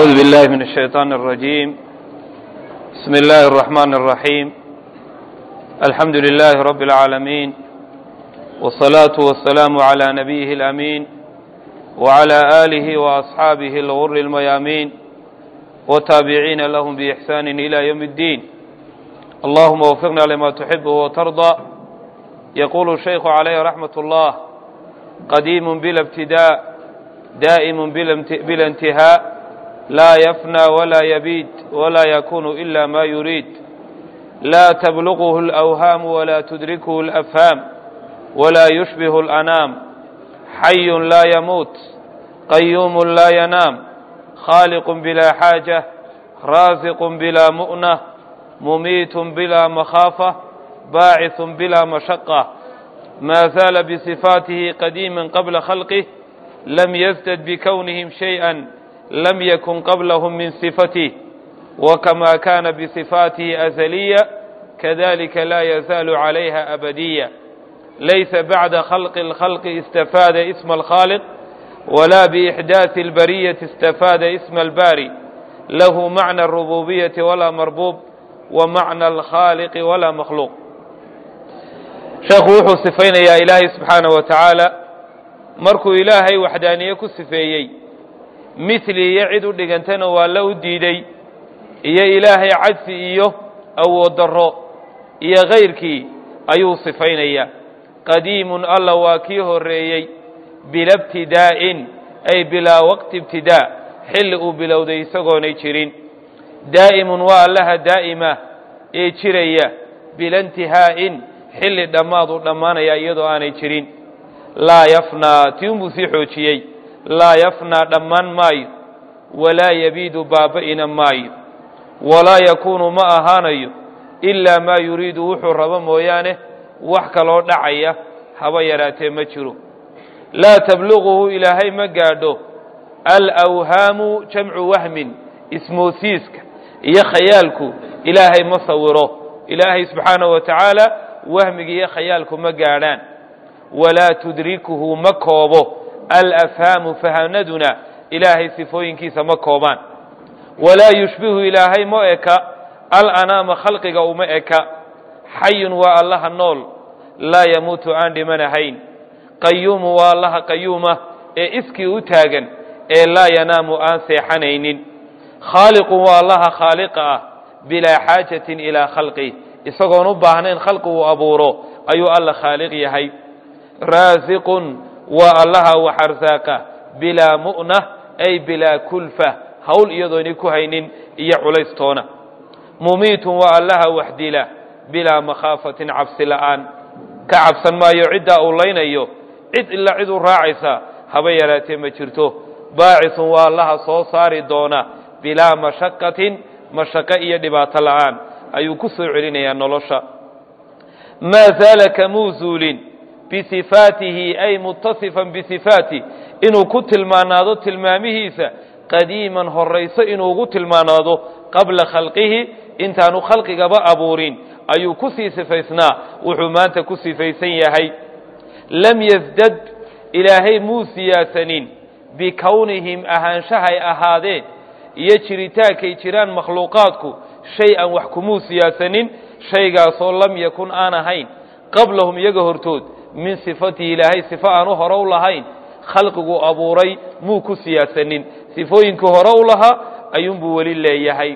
أعوذ بالله من الشيطان الرجيم بسم الله الرحمن الرحيم الحمد لله رب العالمين والصلاة والسلام على نبيه الأمين وعلى آله وأصحابه الغر الميامين وتابعين لهم بإحسان إلى يوم الدين اللهم وفقنا لما تحب وترضى يقول الشيخ عليه رحمة الله قديم بلا ابتداء دائم بلا انتهاء لا يفنى ولا يبيد ولا يكون إلا ما يريد لا تبلغه الأوهام ولا تدركه الأفهام ولا يشبه الأنام حي لا يموت قيوم لا ينام خالق بلا حاجة رازق بلا مؤنة مميت بلا مخافة باعث بلا مشقة ما زال بصفاته قديما قبل خلقه لم يزدد بكونهم شيئا لم يكن قبلهم من صفته وكما كان بصفاته أزلية كذلك لا يزال عليها أبدية ليس بعد خلق الخلق استفاد اسم الخالق ولا بإحداث البرية استفاد اسم الباري له معنى الربوبية ولا مربوب ومعنى الخالق ولا مخلوق sheekhu wuxuu sifaynayaa ilaahay subxaana wa tacaala markuu ilaahay waxdaaniye ku sifeeyey mithli iyo cid u dhigantana waa la u diiday iyo ilaahay cajsi iyo awood darro iyo kayrkii ayuu sifaynayaa qadiimun alla waa kii horreeyey bila ibtidaa'in ay bilaa waqti ibtidaa xilli uu bilowday isagoonay jirin daa'imun waa allaha daa'ima ee jiraya bila intihaa'in xilli dhammaad u dhammaanaya iyadoo aanay jirin laa yafnaa tii unbuu sii xoojiyey laa yafnaa dhammaan maayo walaa yabiidu baaba'ina maayo walaa yakuunu ma ahaanayo ilaa maa yuriidu wuxuu rabo mooyaane wax kaloo dhacaya haba yaraatee ma jiro laa tabluquhu ilaahay ma gaadho alawhaamu jamcu wahmin ismoosiiska iyo khayaalku ilaahay ma sawiro ilaahay subxaanahu wa tacaala wahmiga iyo khayaalku ma gaadhaan walaa tudrikuhu ma koobo alafhaamu fahanaduna ilaahay sifooyinkiisa ma koobaan walaa yushbihu ilaahay ma eka alanaama khalqiga uma eka xayun waa allaha nool laa yamuutu aan dhimanahayn qayuumu waa allaha qayuuma ee iskii u taagan ee laa yanaamu aan seexanaynin khaaliqu waa allaha khaaliqa ah bilaa xaajatin ilaa khalqi isagoon u baahnayn khalqi uu abuuro ayuu alla khaaliq yahay raasiqun waa allaha wax arsaaqa bilaa mu'na ay bilaa kulfa hawl iyadoonay ku haynin iyo culaystoona mumiitun waa allaha wax dila bilaa makhaafatin cabsi la'aan ka cabsan maayo ciddaa uu laynayo cid ila cid u raacaysa haba yaraatee ma jirto baacisun waa allaha soo saari doona bilaa mashaqatin mashaqo iyo dhibaato la'aan ayuu ku soo celinayaa nolosha maa zaala kamuu zuulin bisifaatihi ay mutasifan bisifaati inuu ku tilmaanaado tilmaamihiisa qadiiman horayso inuu ugu tilmaanaado qabla khalqihi intaanu khalqigaba abuurin ayuu ku sii sifaysnaa wuxuu maanta ku sifaysan yahay lam yasdad ilaahay muu siyaasanin bikownihim ahaanshahay ahaadeen iyo jiritaankay jiraan makhluuqaadku shay-an wax kumuu siyaasanin shaygaasoo lam yakun aan ahayn qablahum iyaga hortood min sifatihi ilaahay sifo aanu hore u lahayn khalqigu abuuray muu ku siyaasanin sifooyinkii hore u lahaa ayuunbuu weli leeyahay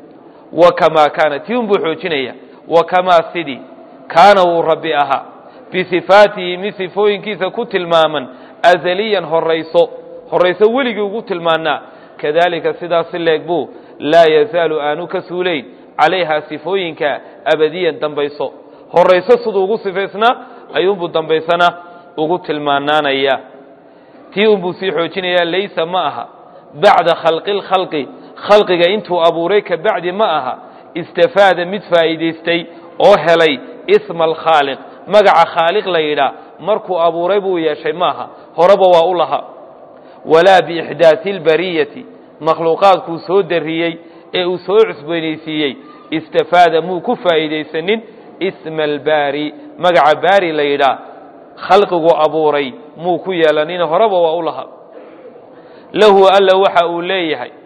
wa kamaa kaana tii unbuu xoojinaya wa kamaa sidii kaana wuu rabbi ahaa bisifaatihi mid sifooyinkiisa ku tilmaaman azaliyan horayso horayso weligii ugu tilmaanaa kadaalika sidaasi leeg buu laa yazaalu aanu ka suulayn calayhaa sifooyinka abadiyan dambayso horayso siduu ugu sifaysnaa ayuunbuu dambaysana ugu tilmaanaanaya tii unbuu sii xoojinayaa laysa ma aha bacda khalqi lkhalqi khalqiga intuu abuuray ka bacdi ma aha istafaada mid faa'iidaystay oo helay isma alkhaaliq magaca khaaliq la yidhaa markuu abuuray buu yeeshay maaha horeba waa u lahaa walaa biixdaasi lbariyati makhluuqaadkuu soo darriyey ee uu soo cusboynaysiiyey istafaada muu ku faa'iidaysanin isma albaari magaca baari la yidhaa khalqigu abuuray muu ku yeelanin horeba waa u lahaa lahu alla waxa uu leeyahay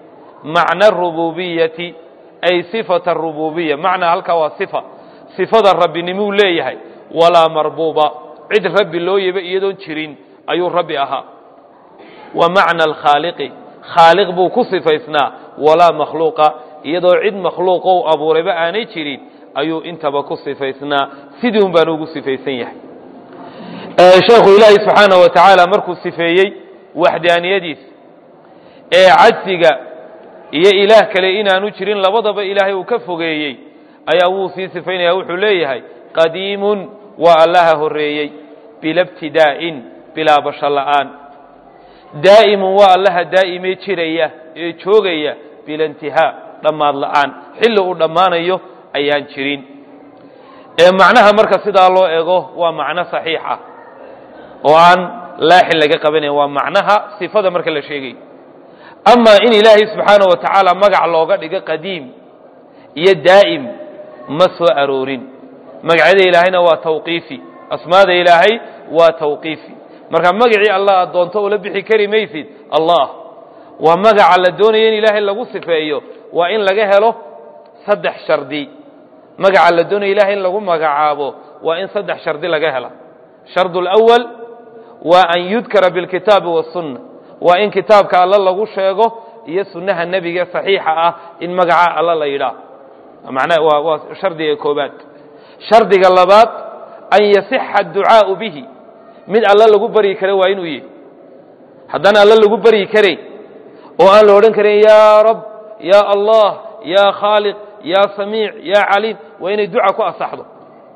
macna arububiyati ay sifata arububiya macnaa halkaa waa sifa sifada rabbinimuu leeyahay walaa marbuuba cid rabbi loo yaba iyadoon jirin ayuu rabbi ahaa wa macna alkhaaliqi khaaliq buu ku sifaysnaa walaa makhluuqa iyadoo cid makhluuqo u abuurayba aanay jirin ayuu intaba ku sifaysnaa sidii un baanu ugu sifaysan yahay sheekhu ilaahi subxaanaه wa tacaala markuu sifeeyey waxdaaniyadiisa ee cajsiga iyo ilaah kale inaanu jirin labadaba ilaahay uu ka fogeeyey ayaa wuu sii sifaynaya wuxuu leeyahay qadiimun waa allaha horeeyey bila btidaa'in bilaa basho la'aan daa'imun waa allaha daa'imee jiraya ee joogaya bila intihaa dhammaad la'aan xilli uu dhammaanayo ayaan jirin ee macnaha marka sidaa loo ego waa macno saxiix ah oo aan laaxin laga qabanayn waa macnaha sifada marka la sheegayo amaa in ilaahay subxaanaه wa tacaala magac looga dhigo qadiim iyo daa'im ma soo aroorin magacyada ilaahayna waa tawqiifi asmaada ilaahay waa tawqiifi marka magacii allah aad doonto ula bixi kari maysid allah waa magaca la doonaya in ilaahay lagu sifeeyo waa in laga helo saddex shardi magaca la doonaya ilahay in lagu magacaabo waa in saddex shardi laga hela shard اlأwal waa an yudkara biاlkitaabi wالsunna waa in kitaabka alla lagu sheego iyo sunnaha nebiga saxiixa ah in magaca alla la yidhaah mana waa waa shardiga koobaad shardiga labaad an yasixa adducaau bihi mid alla lagu baryi kara waa inuu yihi haddaan alla lagu baryi karay oo aan la odhan karin ya rab ya allah ya khaaliq ya samiic ya caliim waa inay duca ku asaxdo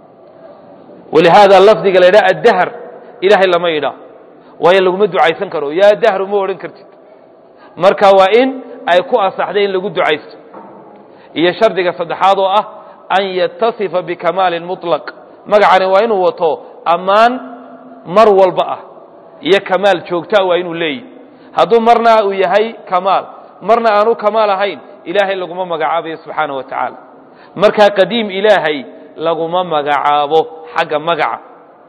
walihaada lafdiga la yidhaha addahr ilahay lama yidhaah waayo laguma ducaysan karo yaa dahru ma odhan kartid marka waa in ay ku asaxday in lagu ducaysto iyo shardiga saddexaad oo ah an yatasifa bikamaalin muطlaq magacani waa inuu wato ammaan mar walba ah iyo kamaal joogtaa waa inuu leeyahy hadduu marna uu yahay kamaal marna aanu kamaal ahayn ilaahay laguma magacaabayo subxaana wa tacaala markaa qadiim ilaahay laguma magacaabo xagga magaca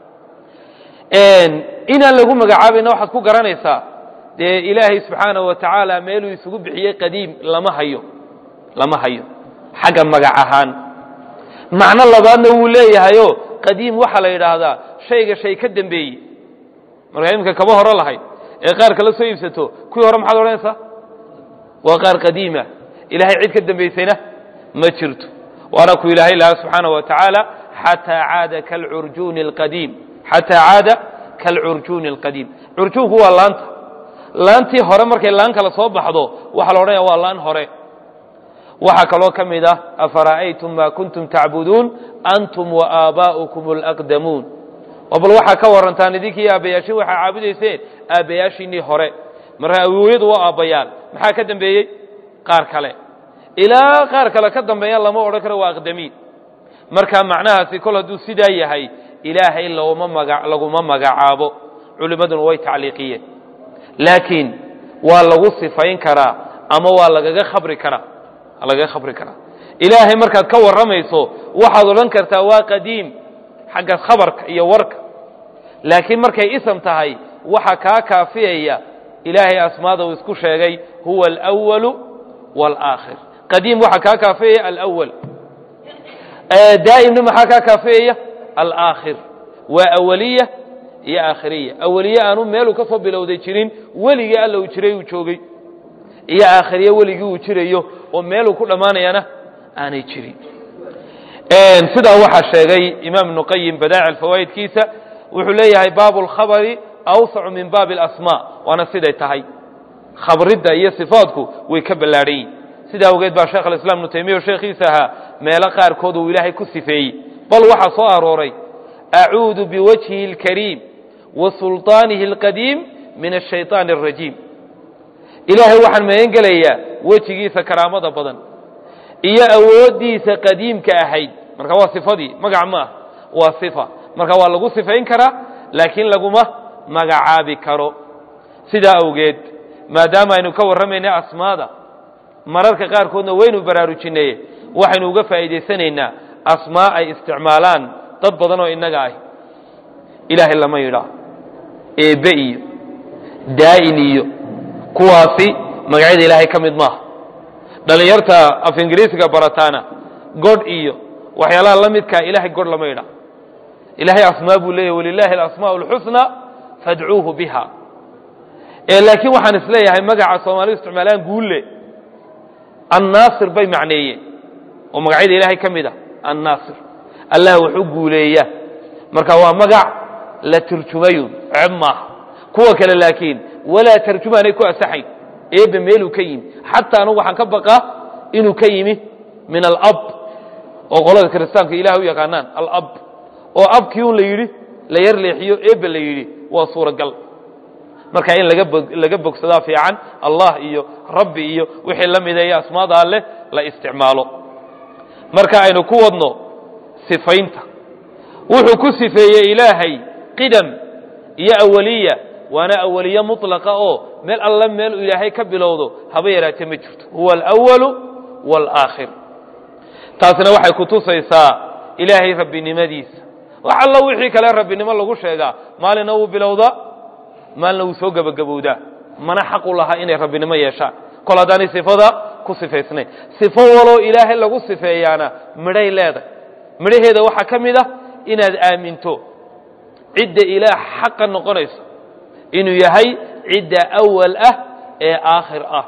inaan lagu magacaabayna waxaad ku garanaysaa dee ilaahay subxaanaه wa tacaala meeluu isugu bixiyey qadiim lama hayo lama hayo xagga magac ahaan macno labaadna wuu leeyahayo qadiim waxaa la yidhaahdaa shayga shay ka dembeeyey markaa iminka kaba hore lahayd ee qaar kala soo iibsato kuwii hore maxaad odhanaysaa waa qaar qadiima ilahay cid ka dembaysayna ma jirto waana ku ilaahay lahaa subxaanaه wa tacaala xataa caada kalcurjuuni اlqadiim xataa caada kalcurjuuni اlqadiim curjuunku waa laanta laantii hore markay laan kale soo baxdo waxaa la odhanaya waa laan hore waxaa kaloo ka mid ah afara'aytum ma kuntum tacbuduun antum waaaba'ukum اlaqdamuun bal waxaa ka warantaan idinkii aabbayaashin waxaa caabudayseen aabbayaashiinii hore marka awowyadu waa aabbayaal maxaa ka dambeeyey qaar kale ilaa qaar kale ka dambeeya lama odhan karo waa aqdamiin marka macnahaasi kol hadduu sidaa yahay ilaahay laguma maga laguma magacaabo culimmaduna way tacliiqiyeen laakiin waa lagu sifayn karaa ama waa lagaga khabri karaa lagaga khabri karaa ilaahay markaad ka warramayso waxaad odhan kartaa waa qadiim xagga khabarka iyo warka laakiin markay ism tahay waxa kaa kaafiyaya ilaahay asmaada uu isku sheegay huwa alأwalu wاlآakhir qadiim waxaa kaa kaafiyaya alأwal daa'imna maxaa kaa kaafiyaya alaakhir waa awaliya iyo aakhiriya awaliye aanu meeluu ka soo bilowday jirin weligii alla uu jiray uu joogay iyo aakhiriye weligii uu jirayo oo meeluu ku dhammaanayana aanay jirin sidaa waxaa sheegay imaam ibnu qayim badaaci alfawaa'idkiisa wuxuu leeyahay baabu lkhabari awsacu min baabi alasmaa waana siday tahay khabridda iyo sifaadku way ka ballaadhan yihin sidaa awgeed baa sheekh alislaam ibnu taymiya oo sheekhiisa ahaa meelo qaarkood uu ilaahay ku sifeeyey bal waxaa soo arooray acuudu biwajhihi اlkariim wa sulطaanihi اlqadiim min ashayطaani الrajiim ilaahay waxaan magan gelayaa wejigiisa karaamada badan iyo awooddiisa qadiimka ahayd marka waa sifadii magac ma ah waa sifa marka waa lagu sifayn karaa laakiin laguma magacaabi karo sidaa awgeed maadaama aynu ka warramaynay asmaada mararka qaarkoodna waynu baraarujinay waxaynu uga faa'iidaysanaynaa asmaa ay isticmaalaan dad badan oo innaga ah ilaahay lama yidhaa eebbe iyo daa'in iyo kuwaasi magacyada ilaahay ka mid maaha dhalinyarta af ingiriisiga barataana godh iyo waxyaalaha la midkaa ilahay godh lama idha ilahay asmaa buu leeyahy walilahi alasmaa اlxusna fadcuuhu biha laakiin waxaan isleeyahay magaca soomaalidu isticmaalaan guulle annaasir bay macneeyeen oo magacyada ilaahay ka mid a annaasir allah wax u guuleeya marka waa magac la turjumayun ceeb maaha kuwa kale laakiin walaa tarjumaanay ku asaxayn eebbe meeluu ka yimi xataa anugu waxaan ka baqaa inuu ka yimi min alab oo qolada kiristaanka ilaah u yaqaanaan alab oo abkii un la yidhi la yar leexiyo eebbe la yidhi waa suuragal marka in laga laga bogsadaa fiican allah iyo rabbi iyo wixii la mideeya asmaada alleh la isticmaalo marka aynu ku wadno sifaynta wuxuu ku sifeeyey ilaahay qidam iyo awaliya waana awaliye muطlaqa oo meel alla meel ilaahay ka bilowdo haba yaraatee ma jirto huwa alأwalu wاlآakhir taasina waxay kutusaysaa ilaahay rabbinimadiisa wax allo wixii kale rabbinimo lagu sheegaa maalina wuu bilowdaa maalina wuu soo gebagabowdaa mana xaqu lahaa inay rabbinimo yeeshaan kol haddaanay sifada ku sifaysnayn sifo waloo ilaahay lagu sifeeyaana midhay leedahay midhaheeda waxaa ka mid ah inaad aaminto cidda ilaah xaqa noqonayso inuu yahay cidda awal ah ee aakhir ah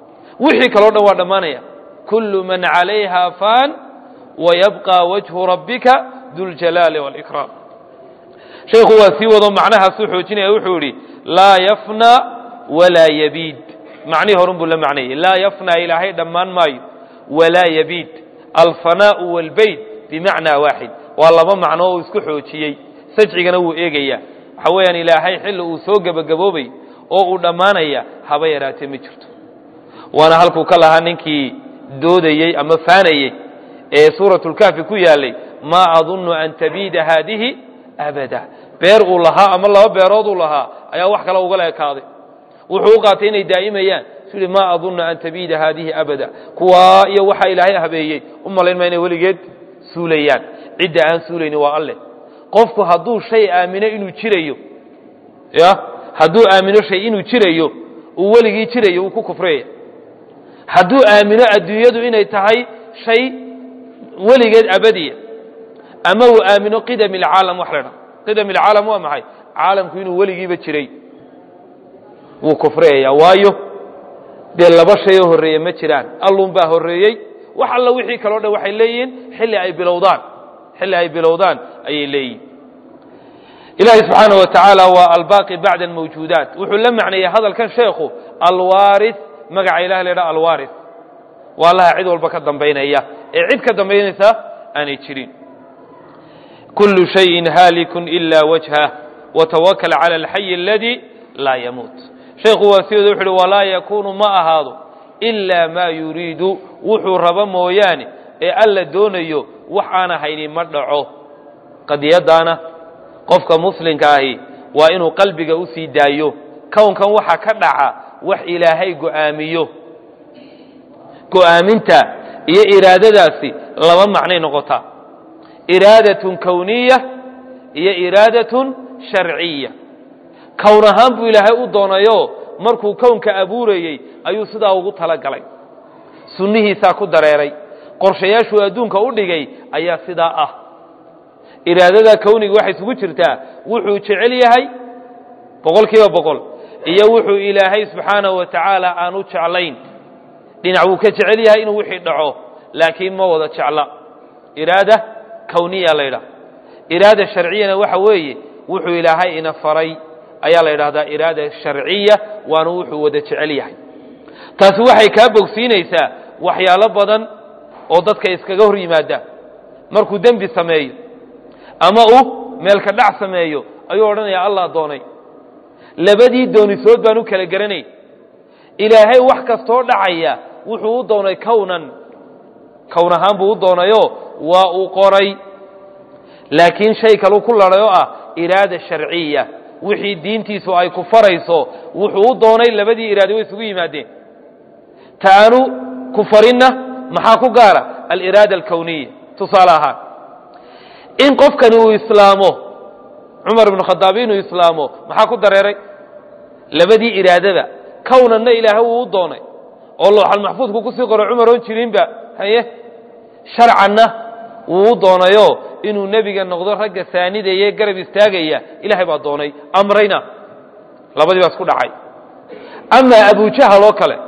wixii kaloo dhan waa dhammaanaya kullu man calayha fan wayabqى wajhu rabbika duljalaali wاlإkraam shaykhu waa sii wado macnahaasuu xoojinaya wuxuu yidhi laa yafna walaa yabiid macnihii horun buu la macnayey laa yafna ilaahay dhammaan maayo walaa yabiid alfanaau wاlbeyt bimacnaa waaxid waa laba macno oo isku xoojiyey sajcigana wuu eegaya waxa weeyaan ilaahay xilli uu soo gebagaboobay oo uu dhammaanaya haba yaraatee ma jirto waana halkuu ka lahaa ninkii doodayey ama faanayey ee suuratulkaafi ku yaalay maa adunnu an tabiida haadihi abada beer uu lahaa ama laba beerood uu lahaa ayaa wax kale ugala ekaaday wuxuu u qaatay inay daa'imayaan su yihi maa adunnu an tabiida haadihi abada kuwaa iyo waxaa ilaahay habeeyey u malayn maa inay weligeed suulayaan cidda aan suulayni waa alleh qofku hadduu shay aamino inuu jirayo ya hadduu aamino shay inuu jirayo uu weligii jirayo wuu ku kufriyaya hadduu aamino adduunyadu inay tahay shay weligeed abadiya ama uu aamino qidam ilcaalam wax la dhaha qidam ilcaalam waa maxay caalamku inuu weligiiba jiray wuu kufriyaya waayo dee laba shay oo horreeye ma jiraan allun baa horreeyey wax alla wixii kaleo dhan waxay leeyihiin xilli ay bilowdaan xilli ay bilowdaan ayay leeyihin ilaahay subxaana wa tacaala waa albaaqi bacda almawjuudaat wuxuu la macneeyey hadalkan sheekhu alwaari magaca ilah la ydhaha alwaari waa allaha cid walba ka dambaynaya ee cid ka dambaynaysa aanay jirin kulu shayin haalikun ila wajhah watawakal cala alxayi aladi laa yamuut sheekhu waa sidooda wuxu uhi walaa yakunu ma ahaado ilaa maa yuriidu wuxuu rabo mooyaane ee alla doonayo wax aan ahayni ma dhaco qadiyadaana qofka muslimka ahi waa inuu qalbiga u sii daayo kownkan waxa ka dhaca wax ilaahay go'aamiyo go'aaminta iyo iraadadaasi laba macnay noqotaa iraadatun kowniya iyo iraadatun sharciya kown ahaan buu ilaahay u doonayo markuu kownka abuurayey ayuu sidaa ugu talagalay sunnihiisaa ku dareeray qorshayaashuu adduunka u dhigay ayaa sidaa ah iraadada kowniga waxay isugu jirtaa wuxuu jecel yahay boqol kiiba boqol iyo wuxuu ilaahay subxaanahu wa tacaala aan u jeclayn dhinac wuu ka jecel yahay inuu wixii dhaco laakiin ma wada jecla iraada kowniya la ydhaha iraada sharciyana waxa weeye wuxuu ilaahay ina faray ayaa la yidhahdaa iraada sharciya waana wuxuu wada jecel yahay taasi waxay kaa bogsiinaysaa waxyaalo badan oo dadka iskaga hor yimaada markuu dembi sameeyo ama uu meelka dhac sameeyo ayuu odhanaya allah doonay labadii doonisood baan u kala garanay ilaahay wax kastoo dhacaya wuxuu u doonay kownan kown ahaan buu u doonayo waa uu qoray laakiin shay kaleu ku ladhay oo ah iraada sharciya wixii diintiisu ay ku farayso wuxuu u doonay labadii iraade way isugu yimaadeen ta aanu ku farinna maxaa ku gaara aliraada alkowniya tusaale ahaan in qofkani uu islaamo cumar ibnu khadaab inuu islaamo maxaa ku dareeray labadii iraadada kownanna ilaahay wuu u doonay oo looxalmaxfuudku kusii qoro cumar oon jirinba haye sharcanna wuu doonayo inuu nebiga noqdo ragga saanidaya garab istaagaya ilaahay baa doonay amrayna labadii baa isku dhacay amaa abujahal oo kale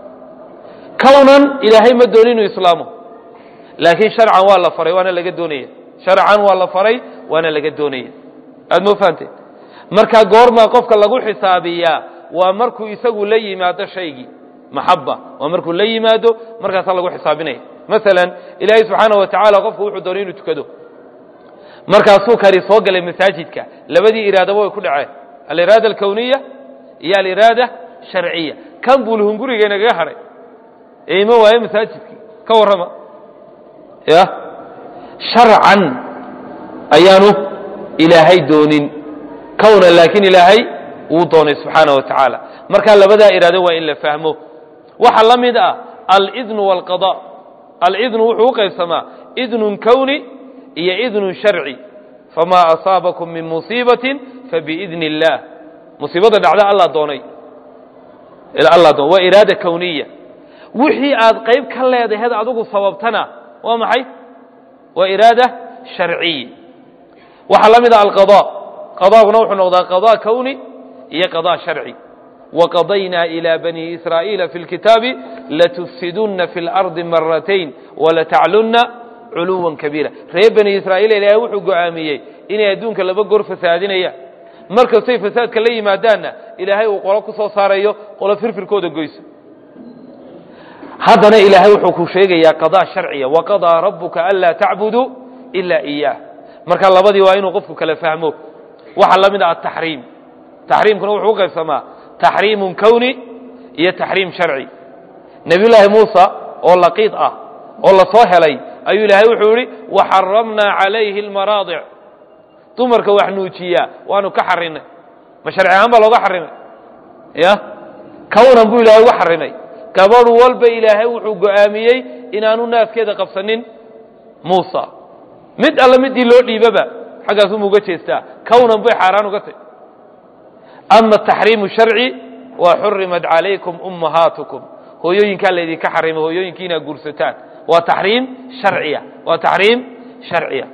kownan ilaahay ma dooni inuu islaamo laakiin sharcan waa la faray waana laga doonaya sharcan waa la faray waana laga doonaya aad moo fahamteen markaa goormaa qofka lagu xisaabiyaa waa markuu isagu la yimaado shaygii maxaba waa markuu la yimaado markaasaa lagu xisaabinaya masalan ilaahay subxaana wa tacaala qofku wuxuu doonay inuu tukado markaasuu kani soo galay masaajidka labadii iraadaba way ku dhaceen aliraada alkowniya iyo aliraada sharciya kan buulhunguriga inagaga hadhay ee ima waaye masaajidkii ka warrama ya sharcan ayaanu ilaahay doonin kowna laakiin ilaahay wuu doonay subxaana wa tacaala markaa labadaa iraado waa in la fahmo waxaa la mid ah alidnu waalqada alidnu wuxuu u qaybsamaa idnun kowni iyo idnun sharci famaa asaabakum min musiibatin fabiidni اllaah musiibada dhacda alla doonay alla doon waa iraada kowniya wixii aad qayb ka leedaheed adigu sababtana waa maxay waa iraada sharciya waxaa la mid ah alqada qadaaguna wuxuu noqdaa qada kowni iyo qada sharci waqadaynaa ilى bani israa'iila fi اlkitaabi latufsiduna fi اlardi maratayn walataclunna culuwan kabiira reer bani israa'iil ilaahay wuxuu go'aamiyey inay adduunka laba goor fasaadinayaan markastay fasaadka la yimaadaanna ilaahay uu qolo ku soo saarayo qolo firfirkooda goyso haddana ilaahay wuxuu ku sheegayaa qadaa sharciya waqadaa rabuka anlaa tacbuduu ilaa iyaah marka labadii waa inuu qofku kala fahmo waxaa la mid ah ataxriim taxriimkuna wuxuu u qaybsamaa taxriimun kowni iyo taxriim sharci nebiyullaahi muusa oo laqiid ah oo la soo helay ayuu ilaahay wuxuu yihi waxaramnaa calayhi almaraadic dumarka wax nuujiyaa waanu ka xarinay ma sharci ahaan baa looga xarimay ya kownan buu ilaahay uga xarimay gabadh walba ilaahay wuxuu go'aamiyey inaanu naaskeeda qabsanin muusa mid alla midii loo dhiibaba xaggaasuma uga jeestaa kownan bay xaaraan uga tay ama taxriimu sharci waa xurimat calaykum ummahaatukum hooyooyinkaa laydinka xarimay hooyooyinkii inaad guursataan waa taxriim sharciya waa taxriim sharciya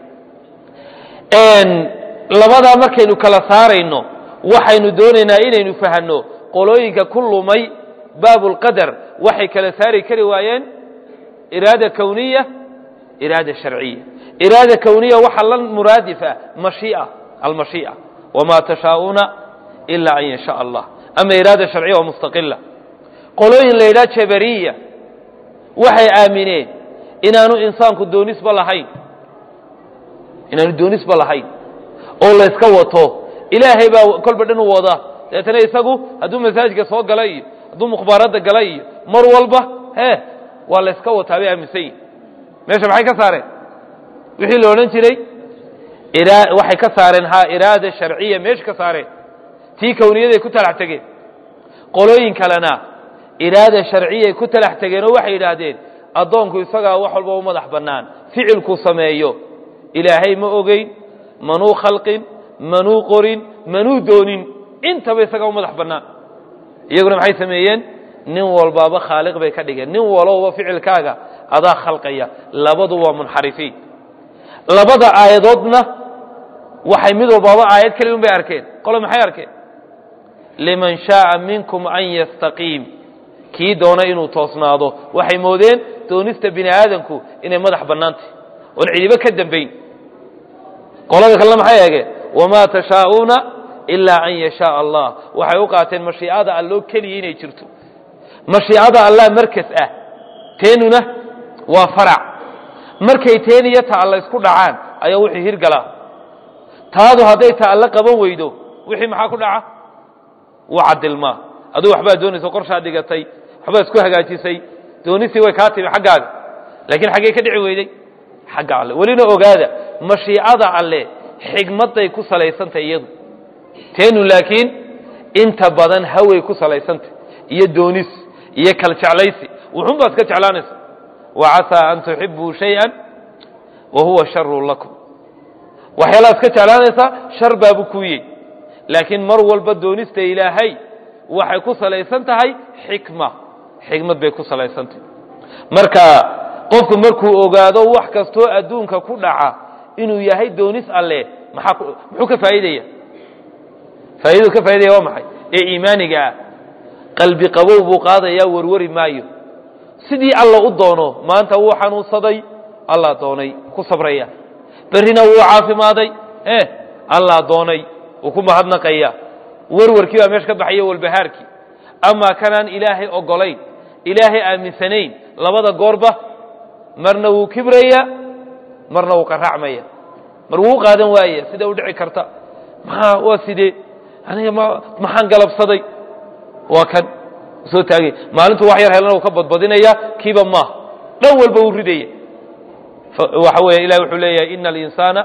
labadaa markaynu kala saarayno waxaynu doonaynaa inaynu fahanno qolooyinka ku lumay baabulqadar waxay kala saari kari waayeen iraada kowniya iraada sharciya iraada kowniya waxaa la muraadif ah mashiia almashii'a wamaa tashaa'uuna ilaa an yashaa allah ama iraada sharciya waa mustaqila qolooyin la yidhaha jabariya waxay aamineen inaanu insaanku doonisba lahayn inaanu doonisba lahayn oo layska wato ilaahay baa kolba dhan u wada deetana isagu hadduu masaajidka soo gala iyo hadduu mukhbaaradda gala iyo mar walba he waa layska wataa bay aaminsan yihin meesha maxay ka saareen wixii la odhan jiray waxay ka saareen ha iraada sharciya meesha ka saareen tii kowniyaday ku talax tegeen qolooyin kalena iraada sharciyay ku talax tegeen oo waxay yidhaahdeen addoonku isagaa wax walba u madax bannaan ficilkuu sameeyo ilaahay ma ogeyn manuu khalqin manuu qorin manuu doonin intaba isagaa u madax bannaan iyaguna maxay sameeyeen nin walbaaba khaaliq bay ka dhigeen nin walowba ficilkaaga adaa khalqaya labadu waa munxarifiin labada aayadoodna waxay mid walbaaba aayad keli un bay arkeen qole maxay arkeen liman shaaa minkum an yastaqiim kii doona inuu toosnaado waxay moodeen doonista bini aadamku inay madax bannaantay oon cidibo ka dambayn qolada kalena maxay eegeen wamaa tashaa'uuna ilaa an yashaaa allah waxay u qaateen mashiicada alloo keliya inay jirto mashiicada allah markas ah teenuna waa farac markay teen iyo ta alla isku dhacaan ayaa wixii hirgalaa taadu hadday ta alla qaban weydo wixii maxaa ku dhaca wuu cadilmaa aduu waxbaa doonaysa qorshaa dhigatay waxbaa isku hagaajisay doonistii way kaa timi xaggaaga laakiin xaggey ka dhici weyday xagga alle welina ogaada mashiicada alle xigmadday ku salaysantay iyadu teenu laakiin inta badan haway ku salaysantay iyo doonis iyo kal jeclaysi wuxun baad iska jeclaanaysa wacasaa an tuxibuu shay-an wa huwa sharun lakum waxyaalaad iska jeclaanaysaa shar baabu kuuyey laakiin mar walba doonista ilaahay waxay ku salaysan tahay xikma xigmad bay ku salaysantay marka qofku markuu ogaado wax kastoo adduunka ku dhaca inuu yahay doonis alle maxaa muxuu ka faa'iidaya faa'iidadu ka faa'idaya waa maxay ee iimaaniga ah qalbi qabow buu qaadayaa warwari maayo sidii alla u doono maanta wuu xanuunsaday allah doonay ku sabraya berrina wuu caafimaaday e allah doonay wuu ku mahadnaqaya warwarkii baa meesha ka baxaya walbahaarkii amaa kanaan ilaahay ogolayn ilaahay aaminsanayn labada goorba marna wuu kibraya marna wuu qaraacmaya mar wuu qaadan waaya sida u dhici karta maxaa waa sidee aniga ma maxaan galabsaday waa kan soo taagay maalintu wax yar helana uu ka badbadinaya kiiba maaha dhan walba uu ridaya waxa weeye ilahi wuxuu leeyahay ina alinsaana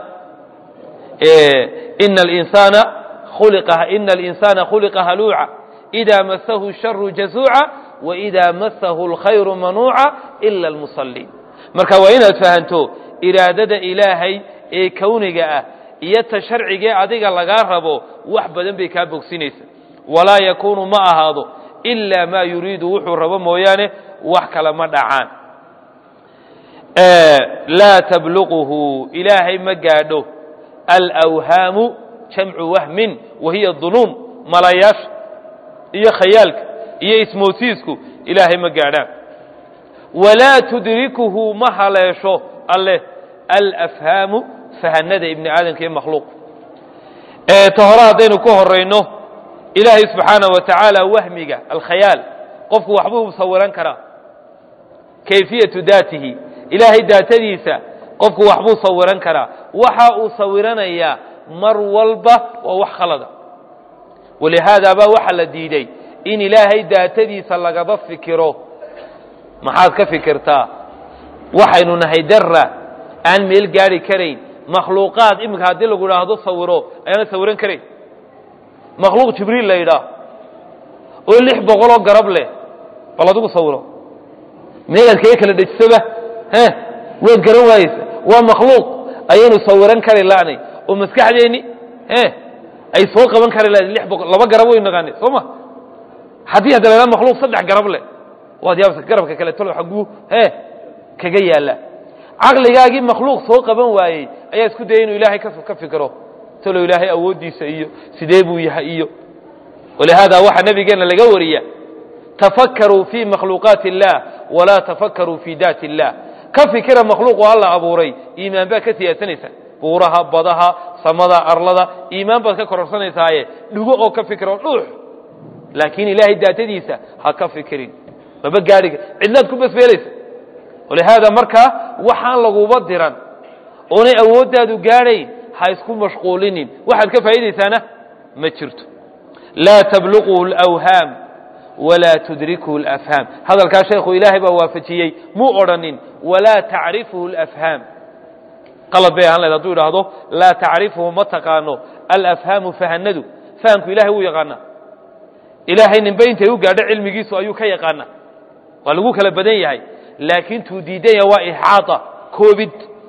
ina alinsaana khuliqa ina alinsana khuliqa haluuca إida masahu sharu jazuuca waإida masahu اlkhayru manuuca ila almusaliin marka waa inaad fahanto iraadada ilaahay ee kowniga ah iyo ta sharcigee adiga lagaa rabo wax badan bay kaa bogsinaysa walaa yakuunu ma ahaado ilaa maa yuriidu wuxuu rabo mooyaane wax kale ma dhacaan laa tabluquhu ilaahay ma gaadho alawhaamu jamcu wahmin wahiya dunuum malayaasha iyo khayaalka iyo ismoosiisku ilaahay ma gaadhaan walaa tudrikuhu ma haleesho alleh alafhaamu fahanada ibni aadamka iyo makhluuq ta hore haddaynu ku horayno ilaahay subxaana wa tacaala wahmiga alkhayaal qofku waxbuu sawiran karaa kayfiyatu daatihi ilaahay daatadiisa qofku waxbuu sawiran karaa waxa uu sawiranayaa mar walba waa wax khalada walihaada baa waxaa la diiday in ilaahay daatadiisa lagaba fikiro maxaad ka fikirtaa waxaynu nahay dara aan meel gaari karayn makhluuqaad iminka haddii lagu idhaahdo sawiro ayaana sawiran karayn makhluuq jibriil la yidhaah oo lix boqoloo garab leh bal adigu sawiro meegaad kaga kala dhejisoba he waad garan waayeysa waa makhluuq ayaynu sawiran kari la'nay oo maskaxdeenni e ay soo qaban kari lahayd lix boqol laba garab waynu naqaanay soo ma haddii hadda la idhaha makhluuq saddex garab leh waad yaabsa garabka kale talo xagguu he kaga yaalla caqligaagii makhluuq soo qaban waayey ayaa isku dayay inuu ilaahay ka fikiro talow ilaahay awooddiisa iyo sidee buu yahay iyo walihaada waxaa nabigeenna laga wariya tafakaruu fii makhluuqaati اllah walaa tafakaruu fii daati اllah ka fikira makhluuqu alla abuuray iimaan baad ka siyaasanaysaa buuraha badaha samada arlada iimaan baad ka kororsanaysaye dhugo oo ka fikiro dhuux laakiin ilaahay daatadiisa ha ka fikirin maba gaadhiga cidlaad ku basbeelaysa walihaada markaa waxaan laguba diran oonay awooddaadu gaadhayn ha isku mashquulinin waxaad ka faa'iidaysaana ma jirto laa tabluqhu اlawhaam walaa tudrikuhu اlafhaam hadalkaa sheekhu ilaahay baa waafajiyey muu odhanin walaa tacrifuhu اlafhaam qalad bay ahaan lahed haduu idhaahdo laa tacrifuhu ma taqaano alafhaamu fahanadu fahamku ilahay wuu yaqaanaa ilaahay ninba intay u gaadho cilmigiisu ayuu ka yaqaana waa lagu kala badan yahay laakiin tuu diidan yaha waa ixaata koobid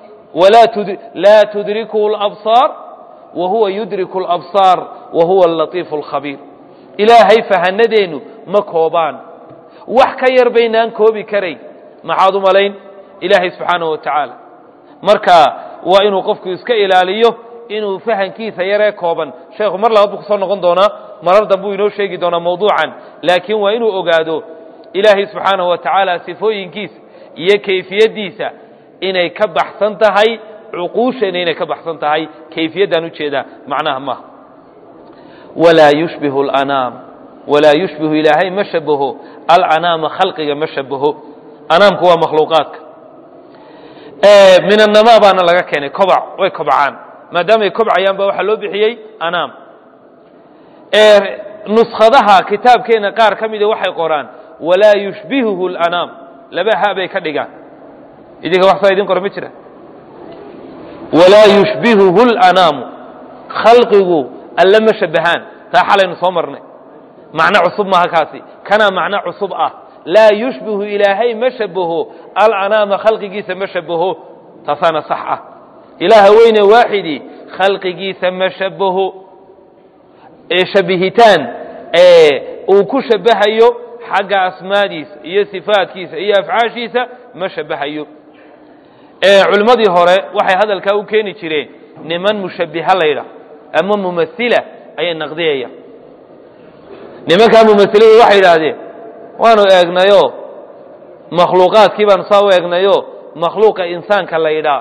laa tudrikuhu اlabsaar wa huwa yudriku اlabsaar wa huwa alatiifu اlkhabiir ilaahay fahanadeennu ma koobaan wax ka yar baynaan koobi karayn maxaad u malayn ilaahay subxaanaه wa tacaala marka waa inuu qofku iska ilaaliyo inuu fahankiisa yaree kooban sheekhu mar labaad buu kusoo noqon doonaa marar dambuu inoo sheegi doonaa mawduucan laakiin waa inuu ogaado ilaahay subxaanaه wa tacaala sifooyinkiisa iyo kayfiyaddiisa inay ka baxsan tahay cuquusheenna inay ka baxsan tahay kayfiyaddaan ujeedaa macnaha maaha walaa yushbihu alanaam walaa yushbihu ilaahay ma shabaho alanaama khalqiga ma shabaho anaamku waa makhluuqaadka min annamaa baana laga keenay kobac way kobcaan maadaamay kobcayaan ba waxaa loo bixiyey anaam nuskhadaha kitaabkeenna qaar ka mida waxay qoraan walaa yushbihuhu alanaam laba ha bay ka dhigaan idinka wax saa idin qora ma jira walaa yushbihuhu اlanaamu khalqigu alle ma shabahaan taa xalaynu soo marnay macno cusub maaha kaasi kanaa macno cusub ah laa yushbihu ilaahay ma shabaho alanaama khalqigiisa ma shabaho taasaana sax ah ilaaha weyne waaxidii khalqigiisa ma shabaho shabihitaan uu ku shabahayo xagga asmaadiisa iyo sifaadkiisa iyo afcaashiisa ma shabahayo culimmadii hore waxay hadalkaa u keeni jireen niman mushabbiha laydha ama mumasila ayay naqdiyaya nimankaa mumasiladu waxay yidhaahdeen waanu eegnayoo makhluuqaadkii baanu saa u eegnayo makhluuqa insaanka la ydhaa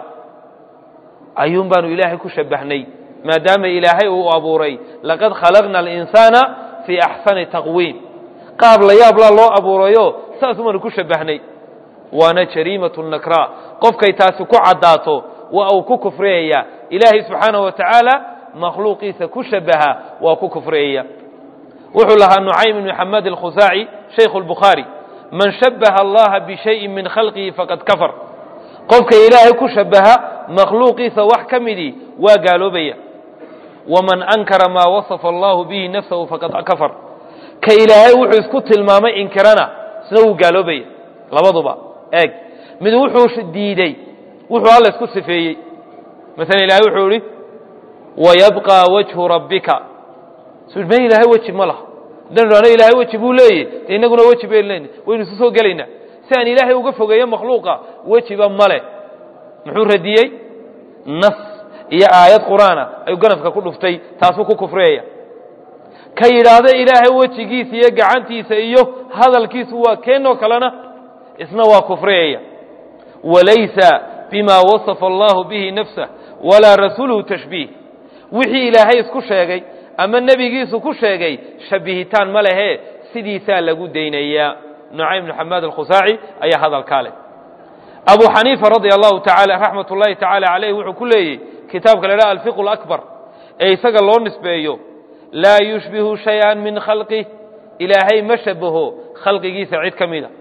ayuun baanu ilaahay ku shabahnay maadaama ilaahay uu abuuray laqad khalaqna alinsaana fii axsani taqwiim qaab la yaablaa loo abuurayo saasuu baanu ku shabahnay waana jariimatu nakra qofkay taasi ku caddaato waa uu ku kufriyaya ilaahay subxaanahu wa tacaala makhluuqiisa ku shabaha waa ku kufriyaya wuxuu lahaa nucaym ibn xamed alkhusaaci shaykhu lbukhaari man shabaha allaha bishayin min khalqihi faqad kafar qofka ilaahay ku shabaha makhluuqiisa wax ka midii waa gaaloobaya waman ankara maa wasafa allahu bihi nafsahu faqad kafar ka ilaahay wuxuu isku tilmaamay inkirana isna wuu gaaloobaya labaduba eeg mid wuxuu diidey wuxuu alla isku sifeeyey maala ilahay wuxuu ihi wayabqى wajhu rabbika ma ilaahay weji ma laha haddaynu dhahno ilaahay weji buu leeyahy de inaguna weji baynu leyna waynu isu soo gelaynaa si aan ilaahay uga fogeeyo makhluuqa wejiba male muxuu radiyey nas iyo aayad qur'aana ayuu ganafka ku dhuftay taasuu ku kufriyaya ka yidhaahda ilaahay wejigiisa iyo gacantiisa iyo hadalkiisu waa keenoo kalena isna waa kufriyaya walaysa bima wasafa allahu bihi nafsah walaa rasuuluhu tashbiih wixii ilaahay isku sheegay ama nebigiisu ku sheegay shabihitaan ma lehe sidiisaa lagu daynayaa nucaym bn xamaad alkhusaaci ayaa hadalkaa leh abu xaniifa radia allahu taala raxmat ullahi tacaala caleyh wuxuu ku leeyey kitaabka la dhaha alfiqu lakbar ee isaga loo nisbeeyo laa yushbihu shay-an min khalqih ilaahay ma shabaho khalqigiisa cid ka mida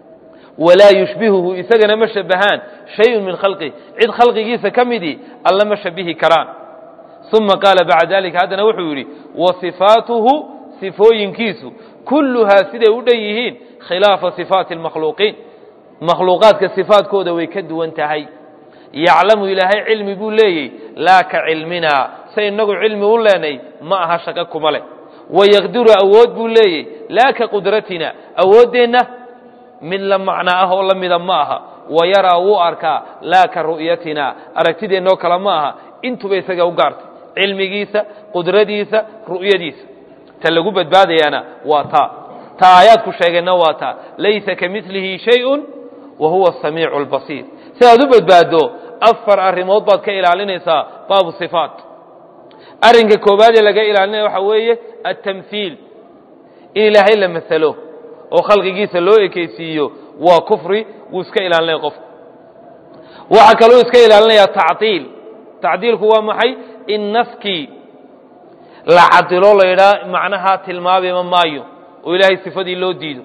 walaa yushbihuhu isagana ma shabahaan shayun min khalqih cid khalqigiisa ka midii alla ma shabihi karaan uma qaala bacda dalika haddana wuxuu yidhi wa sifaatuhu sifooyinkiisu kulluhaa siday u dhan yihiin khilaafa sifaati اlmakhluuqiin makhluuqaadka sifaadkooda way ka duwan tahay yaclamu ilaahay cilmi buu leeyey laa ka cilminaa say inagu cilmi u leenay ma aha shaqo kuma leh wayaqdiru awood buu leeyey laa ka qudratina awooddeenna mid la macno ah oo la mida ma aha wayaraa wuu arkaa laa ka ru'yatina aragtideennoo kale ma aha intuba isaga u gaartay cilmigiisa qudradiisa ru'yadiisa ta lagu badbaadayaana waa taa ta aayaadku sheegeenna waa taa laysa ka milihi shayun wa huwa asamiicu albasiir si aad u badbaaddo afar arrimood baad ka ilaalinaysaa baabu sifaat arrinka koowaad ee laga ilaalinaya waxaa weeye altamhiil in ilaahay la masalo oo khalqigiisa loo ekeysiiyo waa kufri wuu iska ilaalinaya qofku waxaa kaloo iska ilaalinaya tacdiil tacdiilku waa maxay in naskii la cadilo la yidhaha macnaha tilmaamima maayo oo ilaahay sifadii loo diido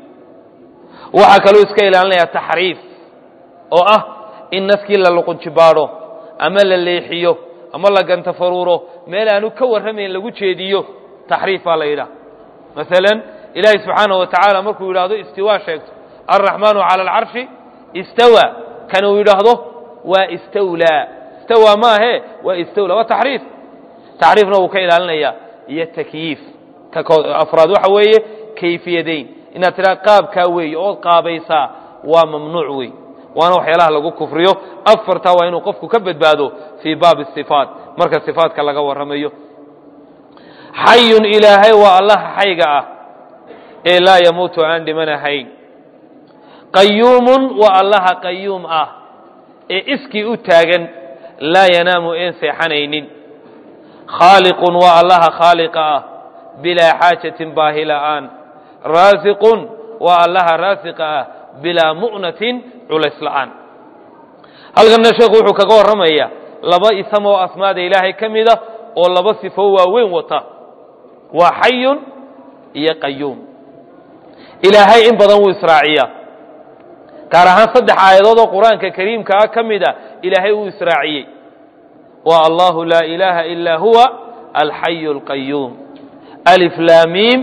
waxaa kaloo iska ilaalinaya taxriif oo ah in naskii la luqunjibaadho ama la leexiyo ama la gantafaruuro meel aanu ka warramayn lagu jeediyo taxriif baa la yidhaha masalan ilaahay subxaanahu wa tacaala markuu yidhaahdo istiwaa sheegto alraxmaanu cala alcarshi istawa kan uu yidhaahdo waa istawlaa istawaa maahe waa istawla waa taxriif taxriifna wuu ka ilaalinaya iyo takyiif ka afraad waxa weeye kayfiyadayn inaad tidhaha qaabkaa weeye ood qaabaysaa waa mamnuuc wey waana waxyaalaha lagu kufriyo afartaa waa inuu qofku ka badbaado fii baabi sifaat marka sifaatka laga warramayo xayun ilaahay waa allaha xayga ah ee laa yamuutu aan dhimanahayn qayuumun waa allaha qayuum ah ee iskii u taagan laa yanaamu een seexanaynin khaaliqun waa allaha khaaliqa ah bilaa xaajatin baahi la'aan raasiqun waa allaha raasiqa ah bilaa mu'natin culays la'aan halkanna sheekhu wuxuu kaga warramaya laba isam oo asmaada ilaahay ka mida oo laba sifo waaweyn wata waa xayun iyo qayuum ilaahay in badan wuu israaciyaa gaar ahaan saddex aayadood oo qur-aanka kariimka ah ka mida ilaahay wuu israaciyey waa allahu laa ilaaha ilaa huwa alxayu اlqayuum alif laamiim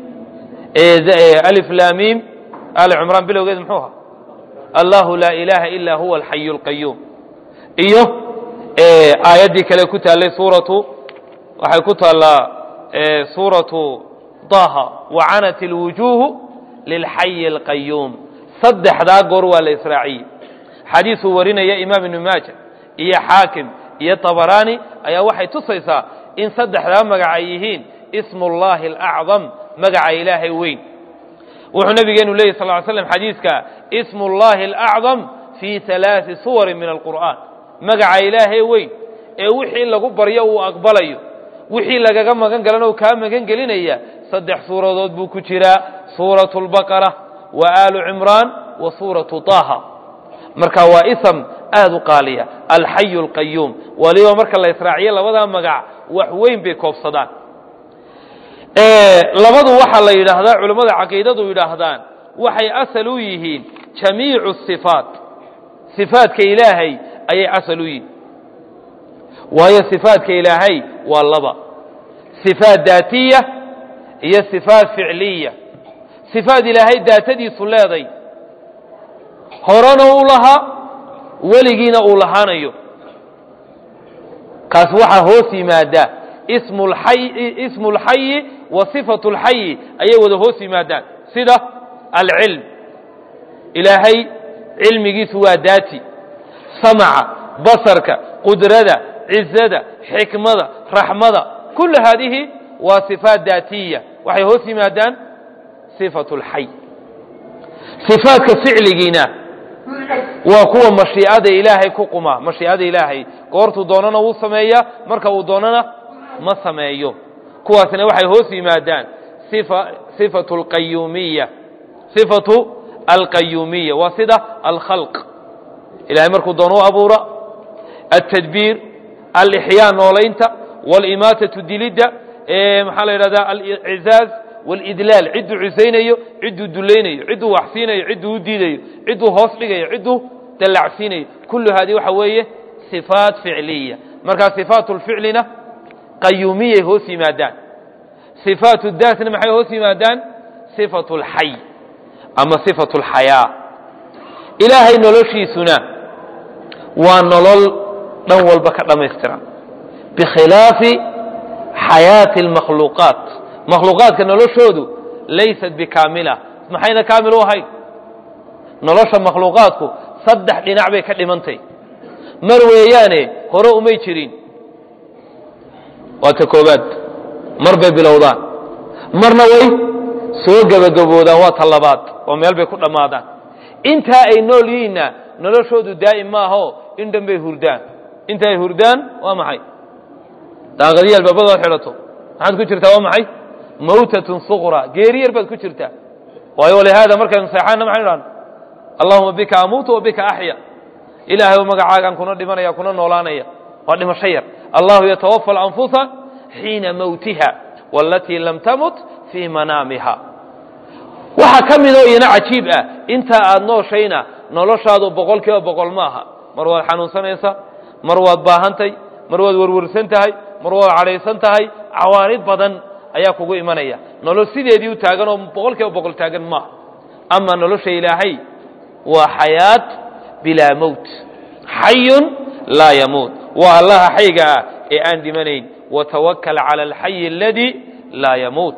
alif laamiim ali cumraan bilowgeed muxuu ahaa allahu laa ilaaha ilaa huwa alxayu اlqayuum iyo aayaddii kale ku taallay suuratu waxay ku taallaa suuratu daha wacanat اlwujuuhu lilxayi alqayuum saddexdaa goor waa la israaciyey xadiisuu warinaya imaam ibnu maaja iyo xaakim iyo tabaraani ayaa waxay tusaysaa in saddexdaa magac ay yihiin ismu llahi alacdam magaca ilaahay weyn wuxuu nabigeenu leeyay sal ly slam xadiiska ismu llahi alacdam fii alaai suwarin min alqur'aan magaca ilaahay weyn ee wixii lagu baryo uu aqbalayo wixii lagaga magan galana uu kaa magan gelinaya saddex suuradood buu ku jiraa suuratu lbaqara wa aalu cimraan wa suuratu taha marka waa ism aada u qaaliya alxayu alqayuum waliba marka la israaciyo labadaa magac wax weyn bay koobsadaan labadu waxaa la yidhaahdaa culimmada caqiidadu yidhaahdaan waxay asal u yihiin jamiicu sifaat sifaadka ilaahay ayay asal u yihiin waayo sifaadka ilaahay waa laba sifaat daatiya iyo sifaat ficliya sifaad ilaahay daatadiisu leeday horena uu lahaa weligiina uu lahaanayo kaas waxaa hoos yimaadaa ismu اlxayi wa صifaة اlxayi ayay wada hoos yimaadaan sida alcilm ilaahay cilmigiisu waa daati samca basarka qudrada cizada xikmada raxmada kul haadihi waa صifaat daatiya waxay hoos yimaadaan صifaة اlxay صifaadka ficligiina waa kuwa mashiicada ilaahay ku quma mashiicada ilaahay goortuu doonana wuu sameeyaa marka uu doonana ma sameeyo kuwaasna waxay hoos yimaadaan sifatu alqayuumiya sifatu alqayuumiya waa sida alkhalq ilahay markuu doono u abuura altadbiir alixyaa noolaynta walimaatatu dilidda maxaa la yidhahdaa alcizaaz wاlidlaal cidduu cisaynayo cidduu dulaynayo cidduu waxsiinayo cidduu u diidayo cidduu hoos dhigayo cidduu dallacsiinayo kullu haadi waxa weeye sifaat ficliya markaa sifaat lficlina qayuumiyay hoos yimaadaan sifaat daatna maxay hoos yimaadaan sifat اlxay ama sifat اlxayaa ilaahay noloshiisuna waa nolol dhan walba ka dhammaystiran bikhilaafi xayaati اlmakhluuqaat makhluuqaadka noloshoodu laysat bikaamila maxayna kaamil u ahayn nolosha makhluuqaadku saddex dhinac bay ka dhimantay mar weeyaane hore umay jirin waa ta koobaad mar bay bilowdaan marna way soo gebagaboodaan waa ta labaad oo meel bay ku dhammaadaan intaa ay nool yihiinna noloshoodu daa'im maaho in dhan bay hurdaan inta ay hurdaan waa maxay daaqadiyi albaabadaad xidhato maxaad ku jirtaa waa maxay mawtatun suqra geeri yar baad ku jirtaa waayo walihaada markaynu seexaanna maxaynu idhahna allahuma bika amuutu wa bika axya ilaahay oo magacaagaan kuna dhimanaya kuna noolaanaya waa dhimasho yar allahu yatawafa alanfusa xiina mawtiha walatii lam tamut fii manaamiha waxaa ka midoo iyana cajiib ah intaa aad nooshayna noloshaadu boqol kiiba boqol maaha mar waad xanuunsanaysa mar waad baahantay mar waad werwersan tahay mar waad cadhaysan tahay cawaanid badan ayaa kugu imanaya nolol sideedii u taagan oo boqol kiiba boqol taagan maaha ama nolosha ilaahay waa xayaat bilaa mowt xayun laa yamuut waa allaha xayga ah ee aan dhimanayn watawakal cala alxayi aladii laa yamuut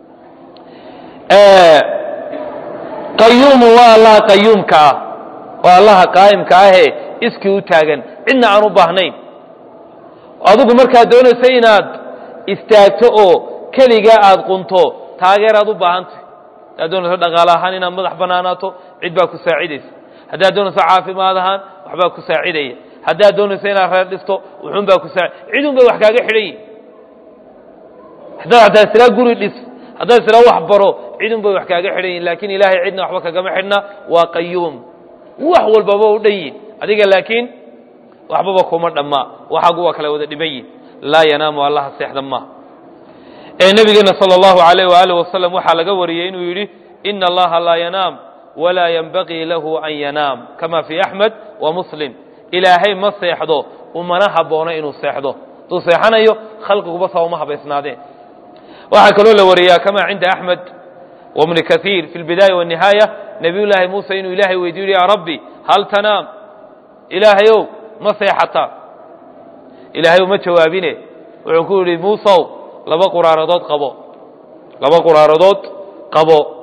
qayuumu waa allaha qayuumka ah waa allaha qaa'imka ahee iskii u taagan cidna aan u baahnayn adigu markaad doonayso inaad istaagto oo keligaa aad qunto taageeraad u baahantay haddaad doonayso dhaqaale ahaan inaad madax bannaanaato cid baa ku saacidaysa haddaad doonayso caafimaad ahaan waxbaa ku saacidaya haddaad doonayso inaad reer dhisto wuxuun baa ku saa cidun bay wax kaaga xidhan yihin haddaad hataa israa guri dhis haddaad israa wax baro cidun bay wax kaaga xidhan yihin laakiin ilaahay cidna waxba kagama xidhna waa qayuum wax walbaba u dhan yihin adiga laakiin waxbaba kuma dhammaa waxaagu waa kala wada dhiban yihin laa yanaamu allaha seexda maaha ee nabigeena salى اllahu alayh waalih wasalam waxaa laga wariyey inuu yidhi ina allaha laa yanaam walaa yanbagii lahu an yanaam kama fii axmed wa muslim ilaahay ma seexdo umana haboono inuu seexdo hadduu seexanayo khalqiguba saa uma habaysnaadeen waxaa kaloo la wariyaa kama cinda axmed wbni kaiir fi lbidaaya wanihaaya nabiy llaahi muuse inuu ilaahay weydiyo ya rabbi hal tanaam ilaahayow ma seexataa ilaahay uma jawaabine wuxuu ku yidhi muusow laba quraaradood qabo laba quraaradood qabo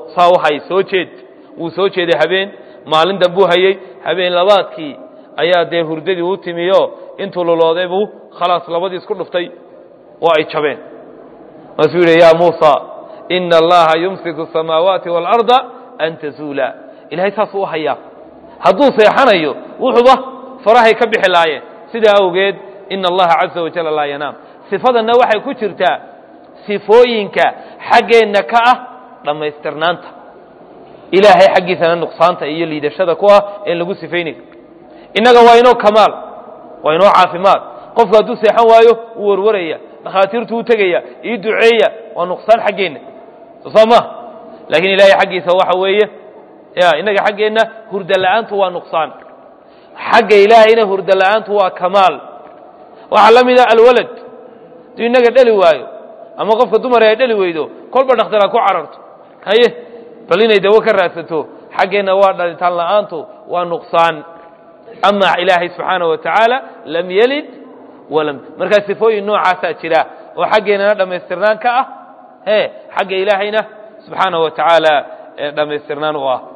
saa u hay soo jeed wuu soo jeeday habeen maalin dambuu hayey habeen labaadkii ayaa dee hurdadii u timiyo intuu lulooday buu khalaas labadii isku dhuftay oo ay jabeen maasuu yidhi yaa muusa ina allaha yumsiku asamaawaati waalarda an tazuula ilahay saasuu u hayaa hadduu seexanayo wuxuuba farahay ka bixi laayeen sidaa awgeed ina allaha caza wajalla laa yanaam sifadanna waxay ku jirtaa sifooyinka xaggeenna ka ah dhammaystirnaanta ilaahay xaggiisana nuqsaanta iyo liidashada ku ah een lagu sifaynayo innaga waa inoo kamaal waa inoo caafimaad qofku hadduu seexan waayo wuu warwaraya dhakhaatiirtu u tegaya ii duceeya waa nuqsaan xaggeenna soo ma laakiin ilaahay xaggiisa waxa weeye ya innaga xaggeenna hurda la'aantu waa nuqsaan xagga ilaahayna hurda la'aantu waa kamaal waxaa la mida alwalad hadduu innaga dheli waayo ama qofka dumar ay dheli weydo kolba dhakhtar ha ku cararto haye bal inay dawo ka raadsato xaggeenna waa dhalitaan la'aantu waa nuqsaan ama ilaahay subxaana wa tacaala lam yelid walam markaa sifooyin noocaasaa jira oo xaggeennana dhammaystirnaan ka ah e xagga ilaahayna subxaana wa tacaala dhammaystirnaan u ah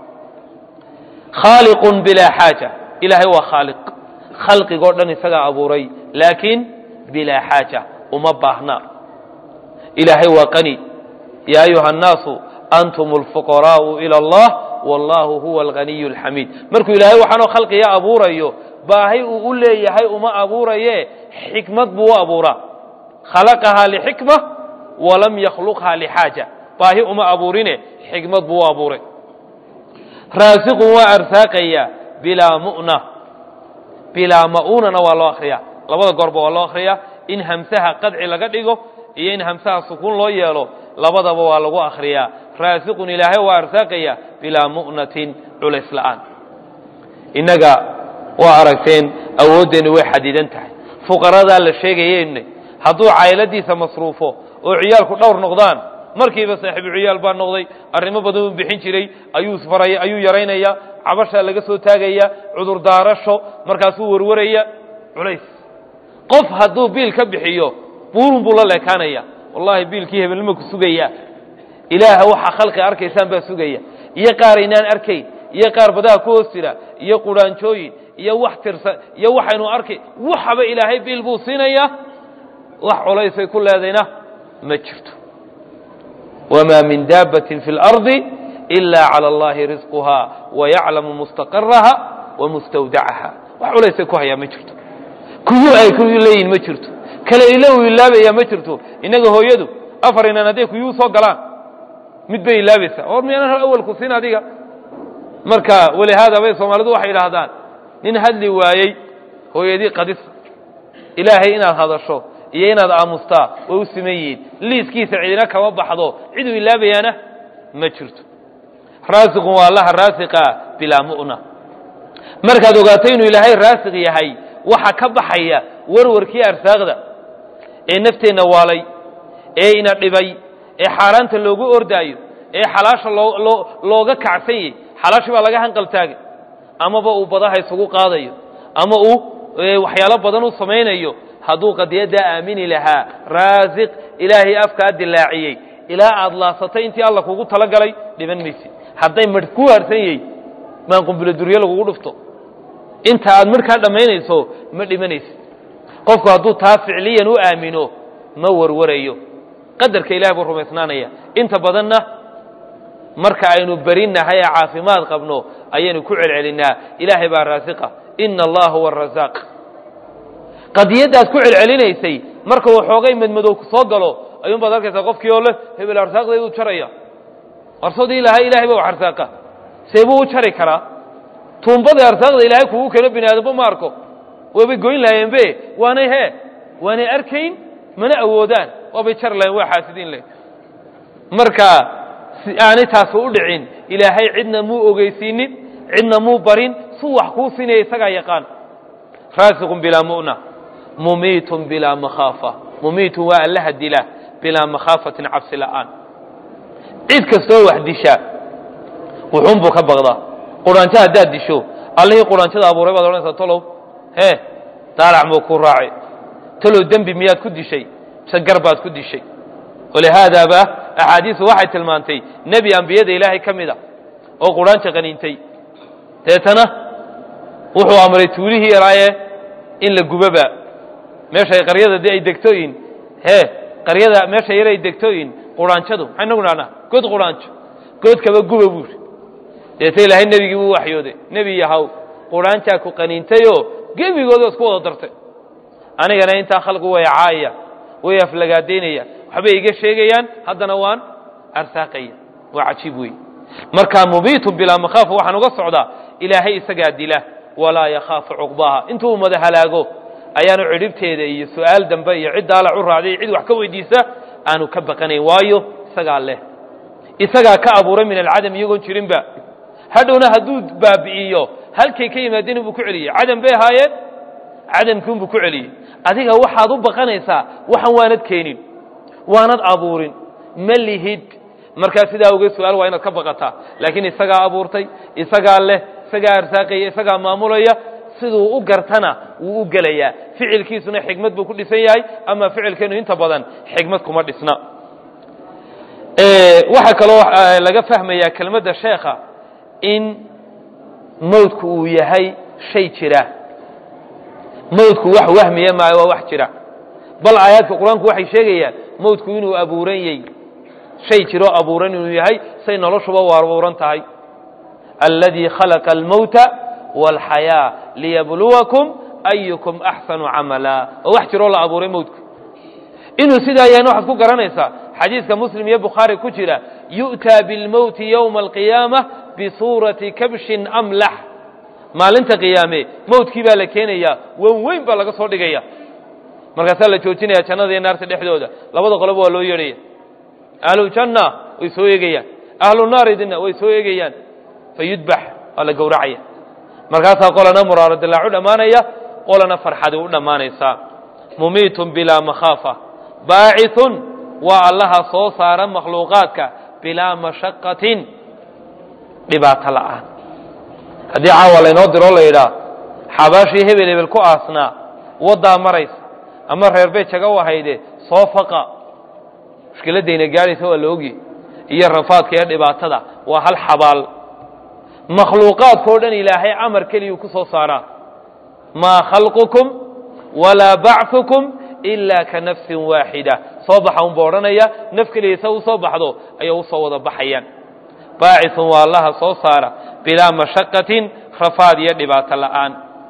khaaliqun bilaa xaaja ilaahay waa khaaliq khalqigoo dhan isagaa abuuray laakiin bilaa xaaja uma baahna ilaahay waa qani yaa ayuha annaasu antum alfuqaraa'u ila allah wallahu huwa alganiyu alxamiid markuu ilaahay waxaanoo khalqiga abuurayo baahi uu u leeyahay uma abuuraye xikmad buu u abuuraa khalaqahaa lixikma walam yakhluqhaa lixaaja baahi uma abuurine xikmad buu u abuuray raasiqun waa arsaaqaya bilaa mu'na bilaa ma'uunana waa loo akriyaa labada goorba waa loo akriyaa in hamsaha qadci laga dhigo iyo in hamsaha sukuun loo yeelo labadaba waa lagu akriyaa raasiqun ilaahay waa arsaaqaya bilaa mu'natin culays la'aan innaga waa aragteen awooddeennu way xadidan tahay fuqaradaa la sheegayeyne hadduu cayladiisa masruufo oo ciyaalku dhowr noqdaan markiiba saaxiibu ciyaal baa noqday arrimo badan uu bixin jiray ayuu faray ayuu yaraynaya cabashaa laga soo taagaya cudurdaarasho markaasuu warwaraya culays qof hadduu biil ka bixiyo buurun buu la leekaanaya wallahi biilkii hebelnima ku sugaya ilaaha waxaa khalqi arkaysaan baa sugaya iyo qaar aynaan arkayn iyo qaar badaha ku hoos jira iyo quraanjooyin iyo wax tirsan iyo waxaynu arkay waxaba ilaahay biil buu siinayaa wax culaysay ku leedayna ma jirto wamaa min daabbatin fi اlardi ila calى allahi risquha wayaclamu mustaqaraha wamustawdacaha wax culaysay ku hayaa ma jirto kuyu ay ku leeyihin ma jirto kale ila uu ilaabaya ma jirto innaga hooyadu afar inan hadday kuyuu soo galaan mid bay ilaabaysaa or miyaanan awalku siin adiga marka walihaada bay soomaalidu waxay idhaahdaan nin hadli waayey hooyadii qadisa ilaahay inaad hadasho iyo inaad aamustaa way u siman yihiin liiskiisa cidina kama baxdo ciduu ilaabayaana ma jirto raasiqun waa allaha raasiqa bilaa mu'na markaad ogaato inuu ilaahay raasiq yahay waxa ka baxaya warwarkii arsaaqda ee nafteenna waalay ee ina dhibay ee xaaraanta loogu ordaayo ee xalaasha loo looga kacsan yahy xalaashii baa laga hanqaltaagay amaba uu badaha isugu qaadayo ama uu waxyaalo badan u samaynayo hadduu qadiyaddaa aamini lahaa raasiq ilaahay afkaa dilaaciyey ilaa aad laasatay intii alla kugu talagalay dhiban maysid hadday marh ku haarsan yahy maan qumbilo duryo lagugu dhufto inta aad markaa dhammaynayso ma dhimanaysid qofku hadduu taa ficliyan u aamino ma warwarayo qadarka ilahay buu rumaysnaanaya inta badanna marka aynu berinnahay ee caafimaad qabno ayaynu ku celcelinnaa ilaahay baa raasiqa ina allaha huwa arasaaq qadiyaddaad ku celcelinaysay marka waxoogay madmadow ku soo galo ayuun baad arkaysaa qofkii oo leh hebel arsaaqdayduu jaraya arsadii ilahay ilahay ba wax arsaaqa see buu u jari karaa tuumbadii arsaaqda ilaahay kugu keeno bini aadamba ma arko waabay goyn lahayenbe waanay hee waanay arkayn mana awoodaan waabay jari lahayen waa xaasidiin leh marka si aanay taasi u dhicin ilaahay cidna muu ogeysiinin cidna muu barin suu wax kuu siinaya isagaa yaqaan raasiqun bilaa mu'na mumiitun bilaa makhaafa mumiitun waa allaha dila bilaa makhaafatin cabsi la'aan cid kastoo wax disha wuxuunbuu ka baqdaa quraanjo haddaad disho allihii quraanjada abuuray baad odhanaysaa tolow hee daalac muu ku raacay talow dembi miyaad ku dishay mise gar baad ku dishay walihaadaaba axaadiisu waxay tilmaantay nebi ambiyada ilaahay ka mida oo quraanta qaniintay deetana wuxuu amray tuulihii yaraaye in la gubaba meeshay qaryada de ay degtooyin he qaryada meesha yar ay degtooyin quraanjadu maxay nagu dhahnaa god quraanjo goodkaba guba buuri deeta ilaahay nebigii buu waxyooday nebi yahow quraanjaa ku qaniintayoo gebigooda isku wada dartay anigana intaa khalqi way caaya way aflagaadaynaya waxbay iga sheegayaan haddana waan arsaaqaya waa cajiib wey markaa mubiitun bilaa makhaafa waxaan uga socdaa ilaahay isagaa dila walaa yakhaafu cuqbaha intuu ummada halaago ayaanu cidhibteeda iyo su'aal dambe iyo cid daalac u raacday cid wax ka weydiisa aanu ka baqanayn waayo isagaa leh isagaa ka abuuray min alcadam iyagoon jirinba hadhowna hadduu baabi'iyo halkay ka yimaadeen buu ku celiyey cadam bay ahaayeen cadamkiinbuu ku celiyey adiga waxaad u baqanaysaa waxan waanad keenin waanad abuurin ma lihid markaa sidaa ogeed su-aal waa inaad ka baqataa laakiin isagaa abuurtay isagaa leh isagaa arsaaqaya isagaa maamulaya siduu u gartana wuu u gelayaa ficilkiisuna xikmad buu ku dhisan yahay ama ficilkeenu inta badan xikmad kuma dhisna waxaa kaloo laga fahmayaa kelmadda sheekha in mawdku uu yahay shay jira mawdku wax wahmiya maayo waa wax jira bal aayaadka qur-aanku waxay sheegayaan mawdku inuu abuuran yey shay jiroo abuuran inuu yahay say noloshuba u abuuran tahay alladii khalaqa almowta wاlxayaa liyabluwakum ayukum axsanu camala oo wax jiroo la abuuray mawdku inuu sidaa yahayna waxaad ku garanaysaa xadiiska muslim iyo bukhaari ku jira yu'taa bilmowti yowma alqiyaama bisuurati kabshin amlax maalinta qiyaame mawdkii baa la keenayaa wan weyn baa laga soo dhigaya markaasaa la joojinaya jannada iyo naarta dhexdooda labada qoloba waa loo yeedhaya ahlujanna way soo eegayaan ahlu naaridina way soo eegayaan fayudbax waa la gowracaya markaasaa qolana muraaro dilaacu dhammaanaya qolana farxadi u dhammaanaysaa mumiitun bilaa makhaafa baacithun waa allaha soo saara makhluuqaadka bilaa mashaqatin dhibaato la'aan haddii caawa laynoo diroo la yidhaa xabaashii hebel hebel ku aasnaa waddaa maraysa ama reer bay jaga u ahayde soo faqa mushkiladayna gaadhaysa waa la ogye iyo rafaadka iyo dhibaatada waa hal xabaal makhluuqaadkao dhan ilaahay amar keliyuu ku soo saaraa maa khalqukum walaa bachukum ilaa ka nafsin waaxida soo baxa unba odhanaya naf keliya sa u soo baxdo ayay usoo wada baxayaan baacithun waa allaha soo saara bilaa mashaqatin rafaad iyo dhibaato la'aan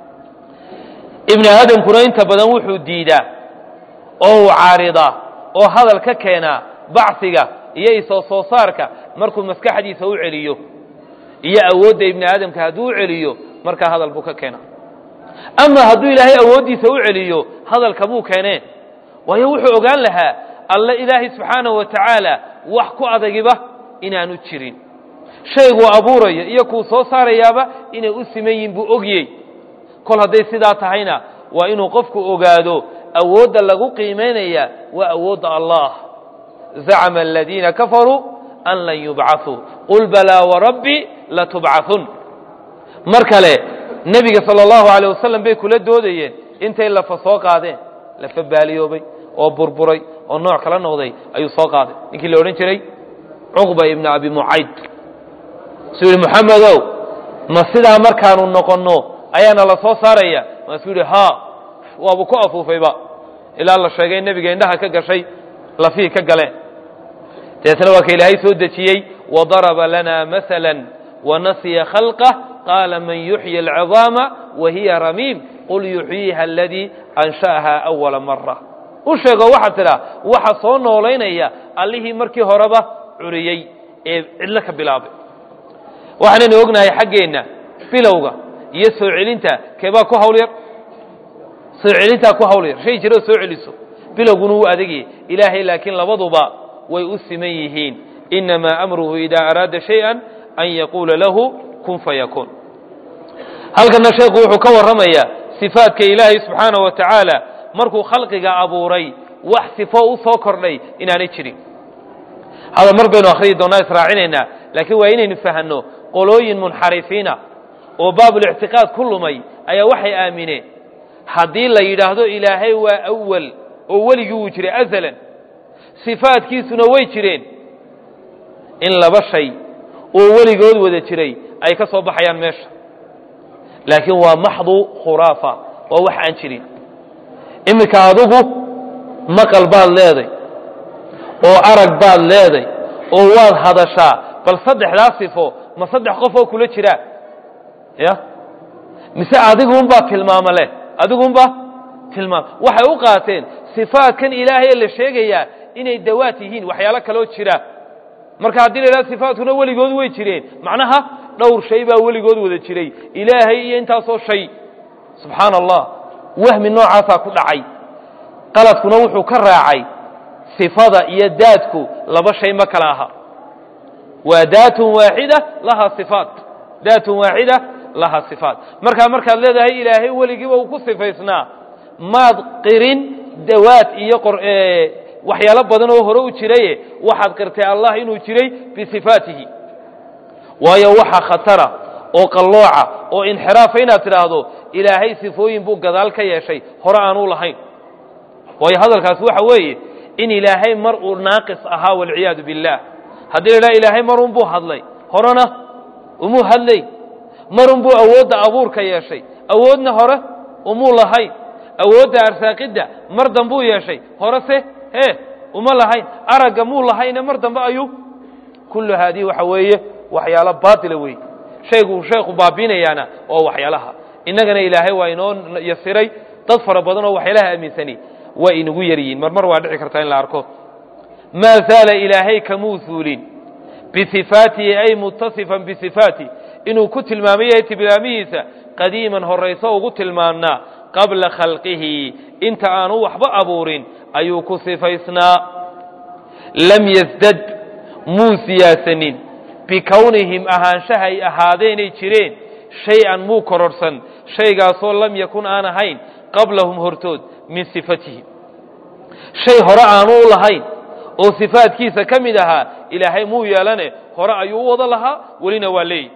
ibni aadamkuna inta badan wuxuu diidaa oo uu caaridaa oo hadal ka keenaa bacsiga iyo isoo soo saarka markuu maskaxdiisa u celiyo iyo awoodda ibni aadamka hadduu u celiyo markaa hadal buu ka keenaa ama hadduu ilaahay awooddiisa u celiyo hadalka buu keeneen waayo wuxuu ogaan lahaa alle ilaahay subxaanahu wa tacaala wax ku adagiba inaanu jirin shayguu abuuraya iyo kuu soo saarayaaba inay u siman yihin buu ogyey kol hadday sidaa tahayna waa inuu qofku ogaado awoodda lagu qiimaynaya waa awoodda allah zacama aladiina kafaruu an lan yubcaثuu qul balaa warabbi latubcaثun mar kale nebiga salى اllahu alيه wasalam bay kula doodayeen intay lafa soo qaadeen lafa baaliyoobay oo burburay oo nooc kala noqday ayuu soo qaaday ninkii la odhan jiray cuqba ibna abi mucayd suu yihi moxamedow ma sidaa markaanu noqonno ayaana la soo saaraya maasuu yidhi ha waaba ku afuufayba ilaa la sheegay nebiga indhaha ka gashay lafii ka galeen deetna waa ka ilaahay soo dejiyey wadaraba lana maala wanasiya khalqah qaala man yuxyi alcidaama wahiya ramiim qul yuxyiiha aladii ansha'aha awala mara u sheego waxaad tidhaa waxa soo noolaynaya allihii markii horeba curiyey ee cidlo ka bilaabay waxaanaynu ognahay xaggeenna bilowga iyo soo celinta keebaa ku hawl yar soo celintaa ku hawl yar shay jiroo soo celiso bilowguna wuu adegaya ilaahay laakiin labaduba way u siman yihiin inamaa amruhu idaa araada shayئa an yaquula lahu kun fayakuun halkana sheekhu wuxuu ka warramayaa sifaadka ilaahay subxaanaه wa tacaala markuu khalqiga abuuray wax sifo u soo kordhay inaanay jirin hada mar baynu akhriyi doonaa israacinaynaa laakiin waa inaynu fahanno qolooyin munxarifiina oo baabulictiqaad ku lumay ayaa waxay aamineen haddii la yidhaahdo ilaahay waa awal oo weligii wuu jiray azalan sifaadkiisuna way jireen in laba shay oo weligood wada jiray ay ka soo baxayaan meesha laakiin waa maxdu khuraafa waa wax aan jirin iminka adugu maqal baad leeday oo arag baad leeday oo waad hadashaa bal saddexdaa sifo ma saddex qof oo kula jiraa ya mise adiguunbaa tilmaamo leh adiguunbaa tilmaam waxay u qaateen sifaatkan ilaahay la sheegayaa inay dawaat yihiin waxyaalo kaloo jira marka haddii la idhaha sifaatkuna weligood way jireen macnaha dhowr shay baa weligood wada jiray ilaahay iyo intaasoo shay subxaana allah wahmi noocaasaa ku dhacay qaladkuna wuxuu ka raacay sifada iyo daadku laba shay ma kala aha waa daatun waaxida lahaa sifaat daatun waaxida lahaa sifaat markaa markaad leedahay ilaahay weligiiba uu ku sifaysnaa maad qirin dawaad iyo waxyaalo badan oo hore u jiraye waxaad qirtay allah inuu jiray bisifaatihi waayo waxa khatara oo qallooca oo inxiraafa inaad tidhaahdo ilaahay sifooyin buu gadaal ka yeeshay hore aanuu lahayn waayo hadalkaas waxa weeye in ilaahay mar uu naaqis ahaa walciyaadu biاllah haddii la idhaha ilaahay marun buu hadlay horena umuu hadlay marun buu awoodda abuurka yeeshay awoodna hore umuu lahayn awoodda arsaaqidda mar dambuu yeeshay hore se he uma lahayn aragga muu lahayne mar dambe ayuu kullu haadihi waxa weeye waxyaalo baatila wey shayguu sheekhu baabinayaana waa waxyaalaha innagana ilaahay waa inoo yasiray dad fara badan oo waxyaalaha aaminsani waa inagu yar yihiin mar mar waa dhici kartaa in la arko maa zaala ilaahay kamuu suulin bisifaatihi ay mutasifan bisifaati inuu ku tilmaamay yahay tilmaamihiisa qadiiman horayso ugu tilmaamnaa qabla khalqihi inta aanu waxba abuurin ayuu ku sifaysnaa lam yasdad muu siyaasanin bikownihim ahaanshahay ahaadeenay jireen shay-an muu kororhsan shaygaasoo lam yakun aan ahayn qablahum hortood min sifatihi shay hore aanu u lahayn oo sifaadkiisa ka mid ahaa ilaahay muu yeelane hore ayuu u wada lahaa welina waa leeyi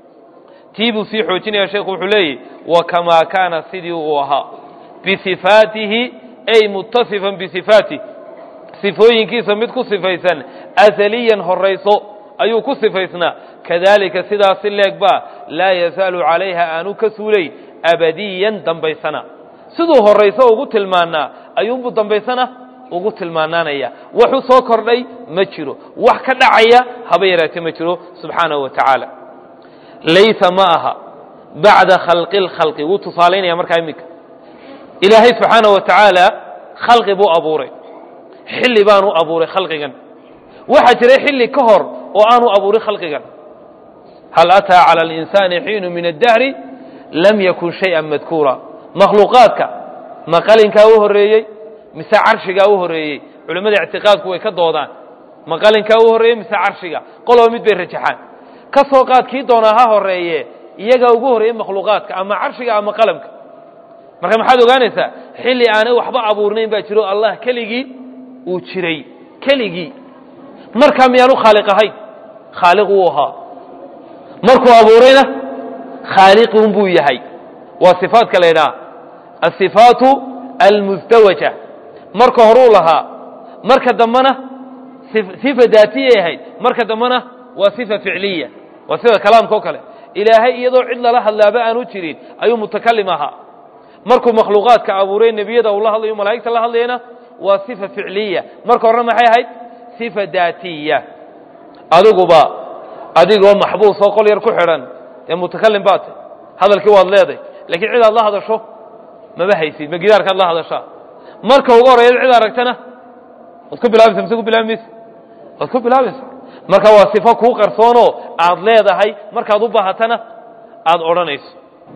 tii buu sii xoojinaya sheekhu wuxuu leeyahy wa kamaa kaana sidii uu ahaa bisifaatihi ay mutasifan bisifaatih sifooyinkiisa mid ku sifaysan asaliyan horayso ayuu ku sifaysnaa kadalika sidaasi leeg baa laa yazaalu calayha aanu ka suulayn abadiyan dambaysana siduu horayso ugu tilmaanaa ayuunbuu dambaysana ugu tilmaanaanaya waxu soo kordhay ma jiro wax ka dhacaya haba yaraate ma jiro subxaanahu wa tacaala laysa ma aha bacda khalqi lkhalqi wuu tusaalaynaya markaa iminka ilaahay subxaanaه wa tacaala khalqi buu abuuray xilli baanu abuuray khalqigan waxaa jiray xilli ka hor oo aanu abuurin khalqigan hal ataa calى اlinsaani xiinu min addahri lam yakun shayئa madkuura makhluuqaadka ma qalinkaa u horeeyey mise carshigaa u horeeyey culimmada ictiqaadku way ka doodaan ma qalinkaa u horreeyey mise carshiga qoloba mid bay rajaxaan ka soo qaad kii doonaa ha horeeye iyagaa ugu horreeyey makhluuqaadka ama carshiga ama qalamka marka maxaad ogaanaysaa xilli aanay waxba abuurnayn baa jiro allah keligii uu jiray keligii markaa miyaanu khaaliq ahayn khaaliq wuu ahaa markuu abuurayna khaaliqun buu yahay waa sifaatka la ydhaha asifaatu almusdawaja marka horuu lahaa marka dambena sifa daatiyay ahayd marka dambena waa sifa ficliya waa sida kalaamka o kale ilaahay iyadoo cid lala hadlaaba aanu jirin ayuu mutakalim ahaa markuu makhluuqaadka abuuray nebiyada uu la hadlayo malaa'igta la hadlayana waa sifa ficliya marka horena maxay ahayd sifa daatiya adiguba adigoo maxbuus oo qol yar ku xidhan dee mutakalim baad tay hadalkii waad leeday lakiin cid aad la hadasho maba haysid ma gidaarkaad la hadashaa marka ugu horreeya cid aragtana waad ku bilaabaysa mise ku bilaabi maysa waad ku bilaabaysa marka waa sifo kuu qarsoonoo aad leedahay markaad u baahatana aada odhanayso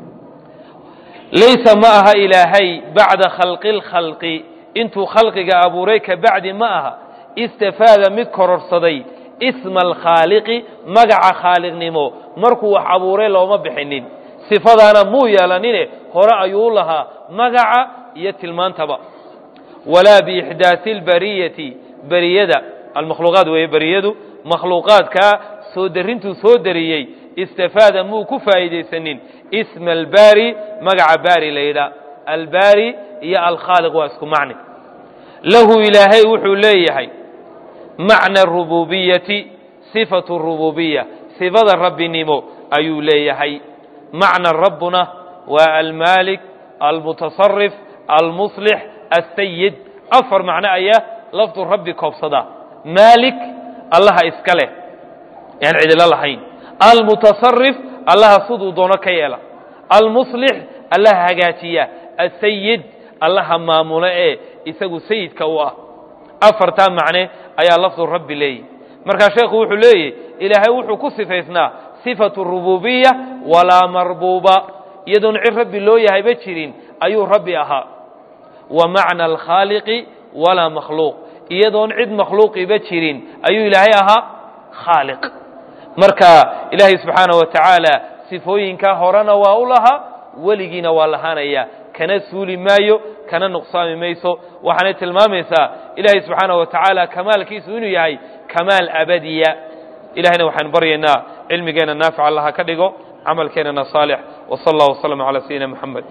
laysa ma aha ilaahay bacda khalqi lkhalqi intuu khalqiga abuuray ka bacdi ma aha istafaada mid kororsaday isma alkhaaliqi magaca khaaliqnimo markuu wax abuuray looma bixinin sifadaana muu yeelanine hore ayuu u lahaa magaca iyo tilmaantaba walaa biixdaasi lbariyati beriyada almakhluuqaad weeye beriyadu makhluuqaadkaa soo darintuu soo dariyey istafaada muu ku faa'iidaysanin isma albaari magaca baari la yidhaha albaari iyo alkhaaliq waa isku macni lahu ilaahay wuxuu leeyahay macna arububiyati sifatu rububiya sifada rabbinimo ayuu leeyahay macna rabbuna waa almaalik almutasarif almuslix asayid afar macno ayaa lafdu rabbi koobsada maalik allaha iska leh yaan cidilo lahayn almutasarif allaha siduu doono ka yeela almuslix allaha hagaajiya asayid allaha maamulo ee isagu sayidka u ah afartaa macne ayaa lafdu rabbi leeyahy markaa sheekhu wuxuu leeyahy ilaahay wuxuu ku sifaysnaa sifatu rububiya walaa marbuuba iyadoon cid rabbi loo yahayba jirin ayuu rabbi ahaa wa macna alkhaaliqi walaa makhluuq iyadoon cid makhluuqiba jirin ayuu ilaahay ahaa khaaliq marka ilaahay subxaana wa tacaala sifooyinkaa horena waa u lahaa weligiina waa lahaanaya kana suuli maayo kana nuqsaami mayso waxaanay tilmaamaysaa ilaahay subxaana wa tacaala kamaalkiisu inuu yahay kamaal abadiya ilahayna waxaan baryaynaa cilmigeenna naafic allaha ka dhigo camalkeennana saalix wsal allah wslm calaa sayidina moxamed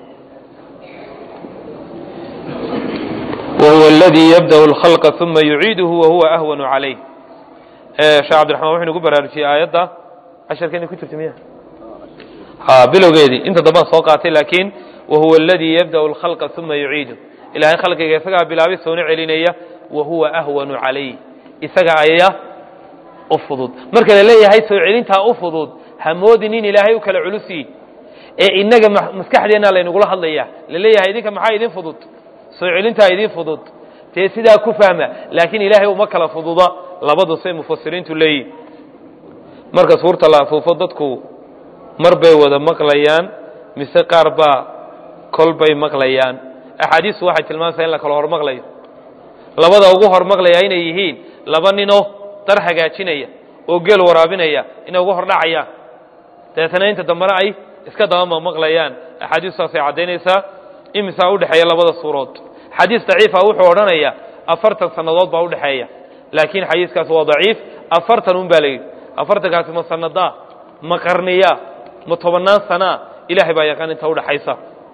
wahuwa aladii yabda'u اlkhalqa uma yuciiduhu wahuwa ahwanu calayh sheekh cabdiraxmaan wuxuu nagu baraarujiyey aayadda casharkeeni ku jirta miya ha bilowgeedii inta dambaan soo qaatay laakiin wahuwa aladii yabda'u اlkhalqa uma yuciidu ilahay khalqiga isagaa bilaabay soona celinaya wahuwa ahwanu calayh isaga ayaa u fudud marka la leeyahay soo celintaa u fudud hamoodin in ilaahay u kala culusiyi ee inaga maskaxdeenna laynagula hadlaya la leeyahay idinka maxaa idin fudud soo celintaa idin fudud dee sidaa ku fahma laakiin ilaahay uma kala fududa labadu say mufasiriintu leeyihin marka suurta la afuufo dadku mar bay wada maqlayaan mise qaar baa kol bay maqlayaan axaadiistu waxay tilmaamaysaa in la kala hormaqlayo labada ugu hormaqlaya inay yihiin laba ninoo dar hagaajinaya oo geel waraabinaya inay ugu hordhacayaan dabeetana inta dambena ay iska dabama maqlayaan axaadiistaasay caddaynaysaa imisaa udhexeeya labada suurood xadiis daciifa wuxuu odhanaya afartan sannadood baa udhexeeya laakiin xadiiskaas waa daciif afartan un baa la yidhi afartankaasi ma sanadaa ma qarniya ma tobannaan sanaa ilahay baa yaqaan inta udhexaysa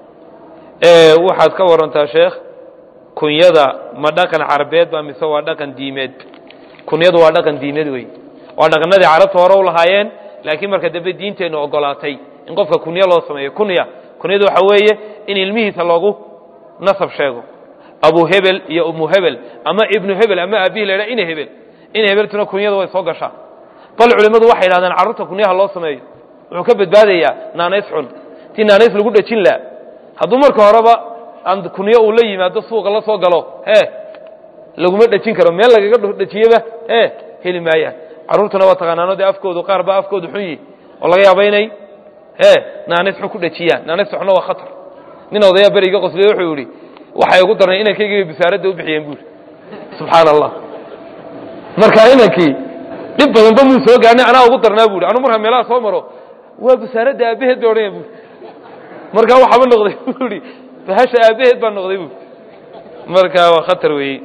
waxaad ka warantaa sheekh kunyada ma dhaqan carabeed ba mise waa dhaqan diimeed kunyadu waa dhaqan diimeed wey waa dhaqanadii carabta hore u lahaayeen laakiin marka dambe diinteennu ogolaatay in qofka kunyo loo sameeyo kunya kunyadu waxa weeye in ilmihiisa loogu nasab sheego abu hebel iyo umu hebel ama ibnu hebel ama aabihi la ydhaha ina hebel ina hebeltuna kunyada way soo gashaa bal culimmadu waxay yidhahdeen carruurta kunyaha loo sameeyo wuxuu ka badbaadayaa naanays xun tii naanays lagu dhejin laha hadduu marka horeba aan kunyo uu la yimaado suuqa la soo galo e laguma dhejin karo meel lagaga dhejiyeba e heli maayaan carruurtuna waa taqaanaano dee afkoodu qaar baa afkoodu xun yihi oo laga yaaba inay e naanays xun ku dhejiyaan naanays xunna waa khatar nin odayaa beriga qosliye wuxuu yidhi waxay ugu darnay inankaygiiba bisaaradda u bixiyeen buuri subxaana allah marka inankii dhib badanba muu soo gaarnay anaa ugu darnaa buuri anu markaa meelaha soo maro waa bisaaradda aabaheed ba odhanaya buuri markaa waxaaba noqday buuri bahasha aabaheed baa noqday buuri marka waa khatar weeye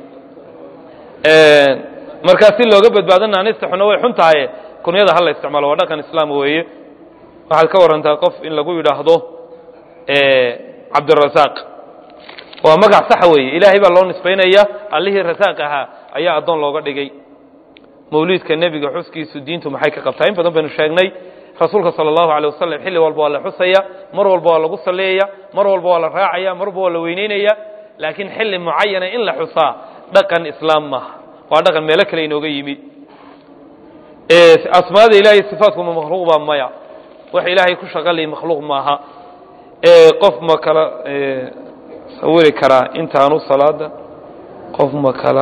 markaa si looga badbaado naanista xuna way xun tahaye kunyada hala isticmaalo waa dhaqan islaam weeye waxaad ka warantaa qof in lagu yidhaahdo cabdirasaaq waa magac saxa weeye ilaahay baa loo nisbaynaya allihii rasaaq ahaa ayaa addoon looga dhigay mawliidka nebiga xuskiisu diintu maxay ka qabtaa in badan baynu sheegnay rasuulka sala allahu alay wasalam xilli walba waa la xusaya mar walba waa lagu salleeyaya mar walba waa la raacaya mar walba waa la weyneynaya laakiin xilli mucayana in la xusaa dhaqan islaam maaha waa dhaqan meelo kale inooga yimi asmaada ilahay sifaadkuma makhluuq baa maya wax ilaahay ku shaqalay makhluuq maaha qof ma kala sawiri karaa intaanu salaada qof ma kala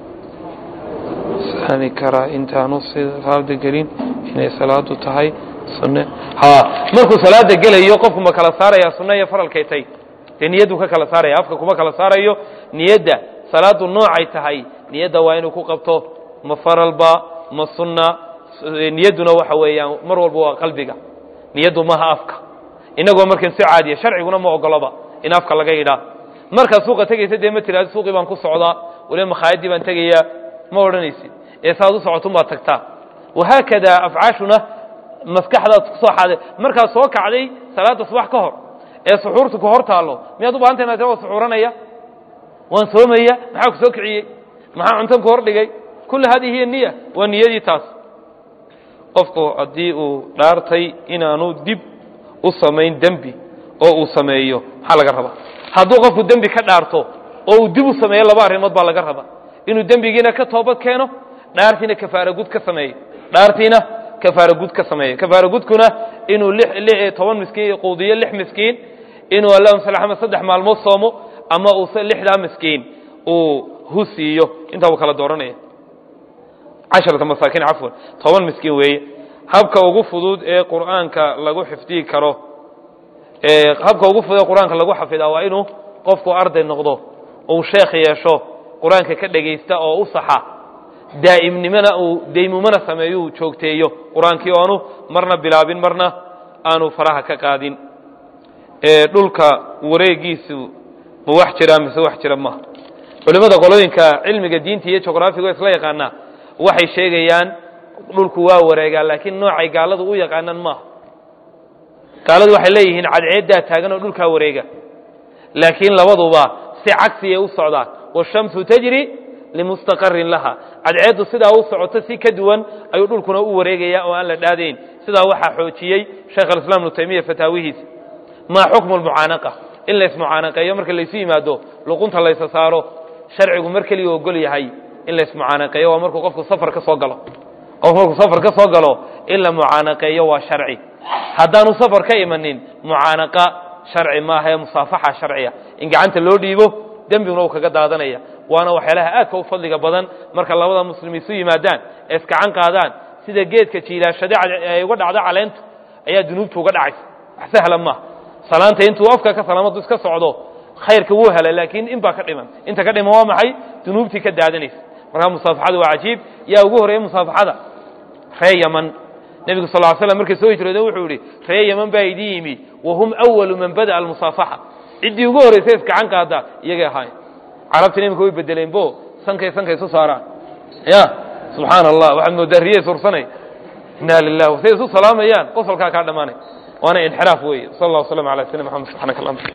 sahmi karaa intaanu salaada gelin inay salaadu tahay sunne ha markuu salaada gelayo qofku ma kala saaraya sunne iyo faralkay tay dee niyaddu ka kala saaraya afka kuma kala saarayo niyadda salaadu noocay tahay niyadda waa inuu ku qabto ma faralba ma sunna niyadduna waxa weeyaan mar walba waa qalbiga niyaddu maha afka inagoo markan si caadiya sharciguna ma ogoloba in afka laga yidhaa markaad suuqa tegaysa dee ma tiraado suuqii baan ku socdaa waliba makhaayadii baan tegayaa ma odhanaysid ee saaad u socotun baad tagtaa wahaakada afcaashuna maskaxdaad kusoo xaade markaad soo kacday salaada subax ka hor ee suxuurtu ku hor taallo miyaad u bahanta inaad waa suxuuranaya waan soomaya maxaa ku soo kiciyey maxaa cuntan ku hor dhigay kulli hadihi hiya niya waa niyadii taas qofku haddii uu dhaartay inaanu dib u samayn dembi oo uu sameeyo maxaa laga rabaa hadduu qofku dembi ka dhaarto oo uu dib u sameeyo laba arrimood baa laga rabaa inuu dembigiina ka toobad keeno dhaartiina kafaara gud ka sameeyo dhaartiina kafaara gud ka sameeyo kafaara gudkuna inuu toban miskiin quudiyo lix miskiin inuu allahuma sal axmed saddex maalmood soomo ama uu lixdaa miskiin uu hu siiyo intaa uu kala dooranaya casharata masaakiin cafwan toban miskiin weeye habka ugu fudud ee qur'aanka lagu xifdiyi karo habka ugu fudud ee qur-aanka lagu xafidaa waa inuu qofku arday noqdo uu sheekh yeesho qur-aanka ka dhegaysta oo u saxa daa'imnimona uu daymumana sameeyo uu joogteeyo qur-aankii oo aanu marna bilaabin marna aanu faraha ka qaadin dhulka wareegiisu ma wax jiraa mise wax jira maaha culimmada qolooyinka cilmiga diinta iyo juqraafiga isla yaqaanaa waxay sheegayaan dhulku waa wareegaa laakiin noocay gaaladu u yaqaanaan maaha gaaladu waxay leeyihiin cadceeddaa taagan oo dhulkaa wareega laakiin labaduba si cagsiyay u socdaan washamsu tajri limustaqarin laha cadceeddu sidaa u socoto si ka duwan ayuu dhulkuna u wareegaya oo aan la dhaadayn sidaa waxaa xoojiyey sheekh alislaam ibnu taymiya fataawihiisa maa xukmu lmucaanaqa in laysmucaanaqeeyo marka laysu yimaado luqunta laysa saaro sharcigu mar keliya ogol yahay in laysmucaanaqeeyo waa markuu qofku safar ka soo galo qofku markuu safar ka soo galo in la mucaanaqeeyo waa sharci haddaanu safar ka imanin mucaanaqa sharci maaha ee musaafaxa sharciya in gacanta loo dhiibo dembiguna uu kaga daadanaya waana waxyaalaha aadka u fadliga badan marka labada muslim isu yimaadaan ee iskacan qaadaan sida geedka jiilaashade ay uga dhacdo caleentu ayaa dunuubtu uga dhacaysa wax sahla maaha salaanta intuu afka ka salaamadu iska socdo khayrka wuu hela laakiin in baa ka dhiman inta ka dhiman waa maxay dunuubtii ka daadanaysa markaa musaafaxadu waa cajiib yaa ugu horreeya musaafaxada ree yaman nebigu sal ly slam markay soo hijroodeen wuxuu yihi ree yaman baa idin yimi wahum awalu man bada'a almusaafaxa ciddii ugu horraysay iskacan qaada iyagay ahaay carabtina iminka way bedeleen bo sankay sankay isu saaraan ya subxaana allah waxaad moodaa riye sursanay inna lilah say isu salaamayaan qosolkaa kaa dhammaanay waana inxiraaf weeye sal allah waslama ala sayidina maxamed subxanak allah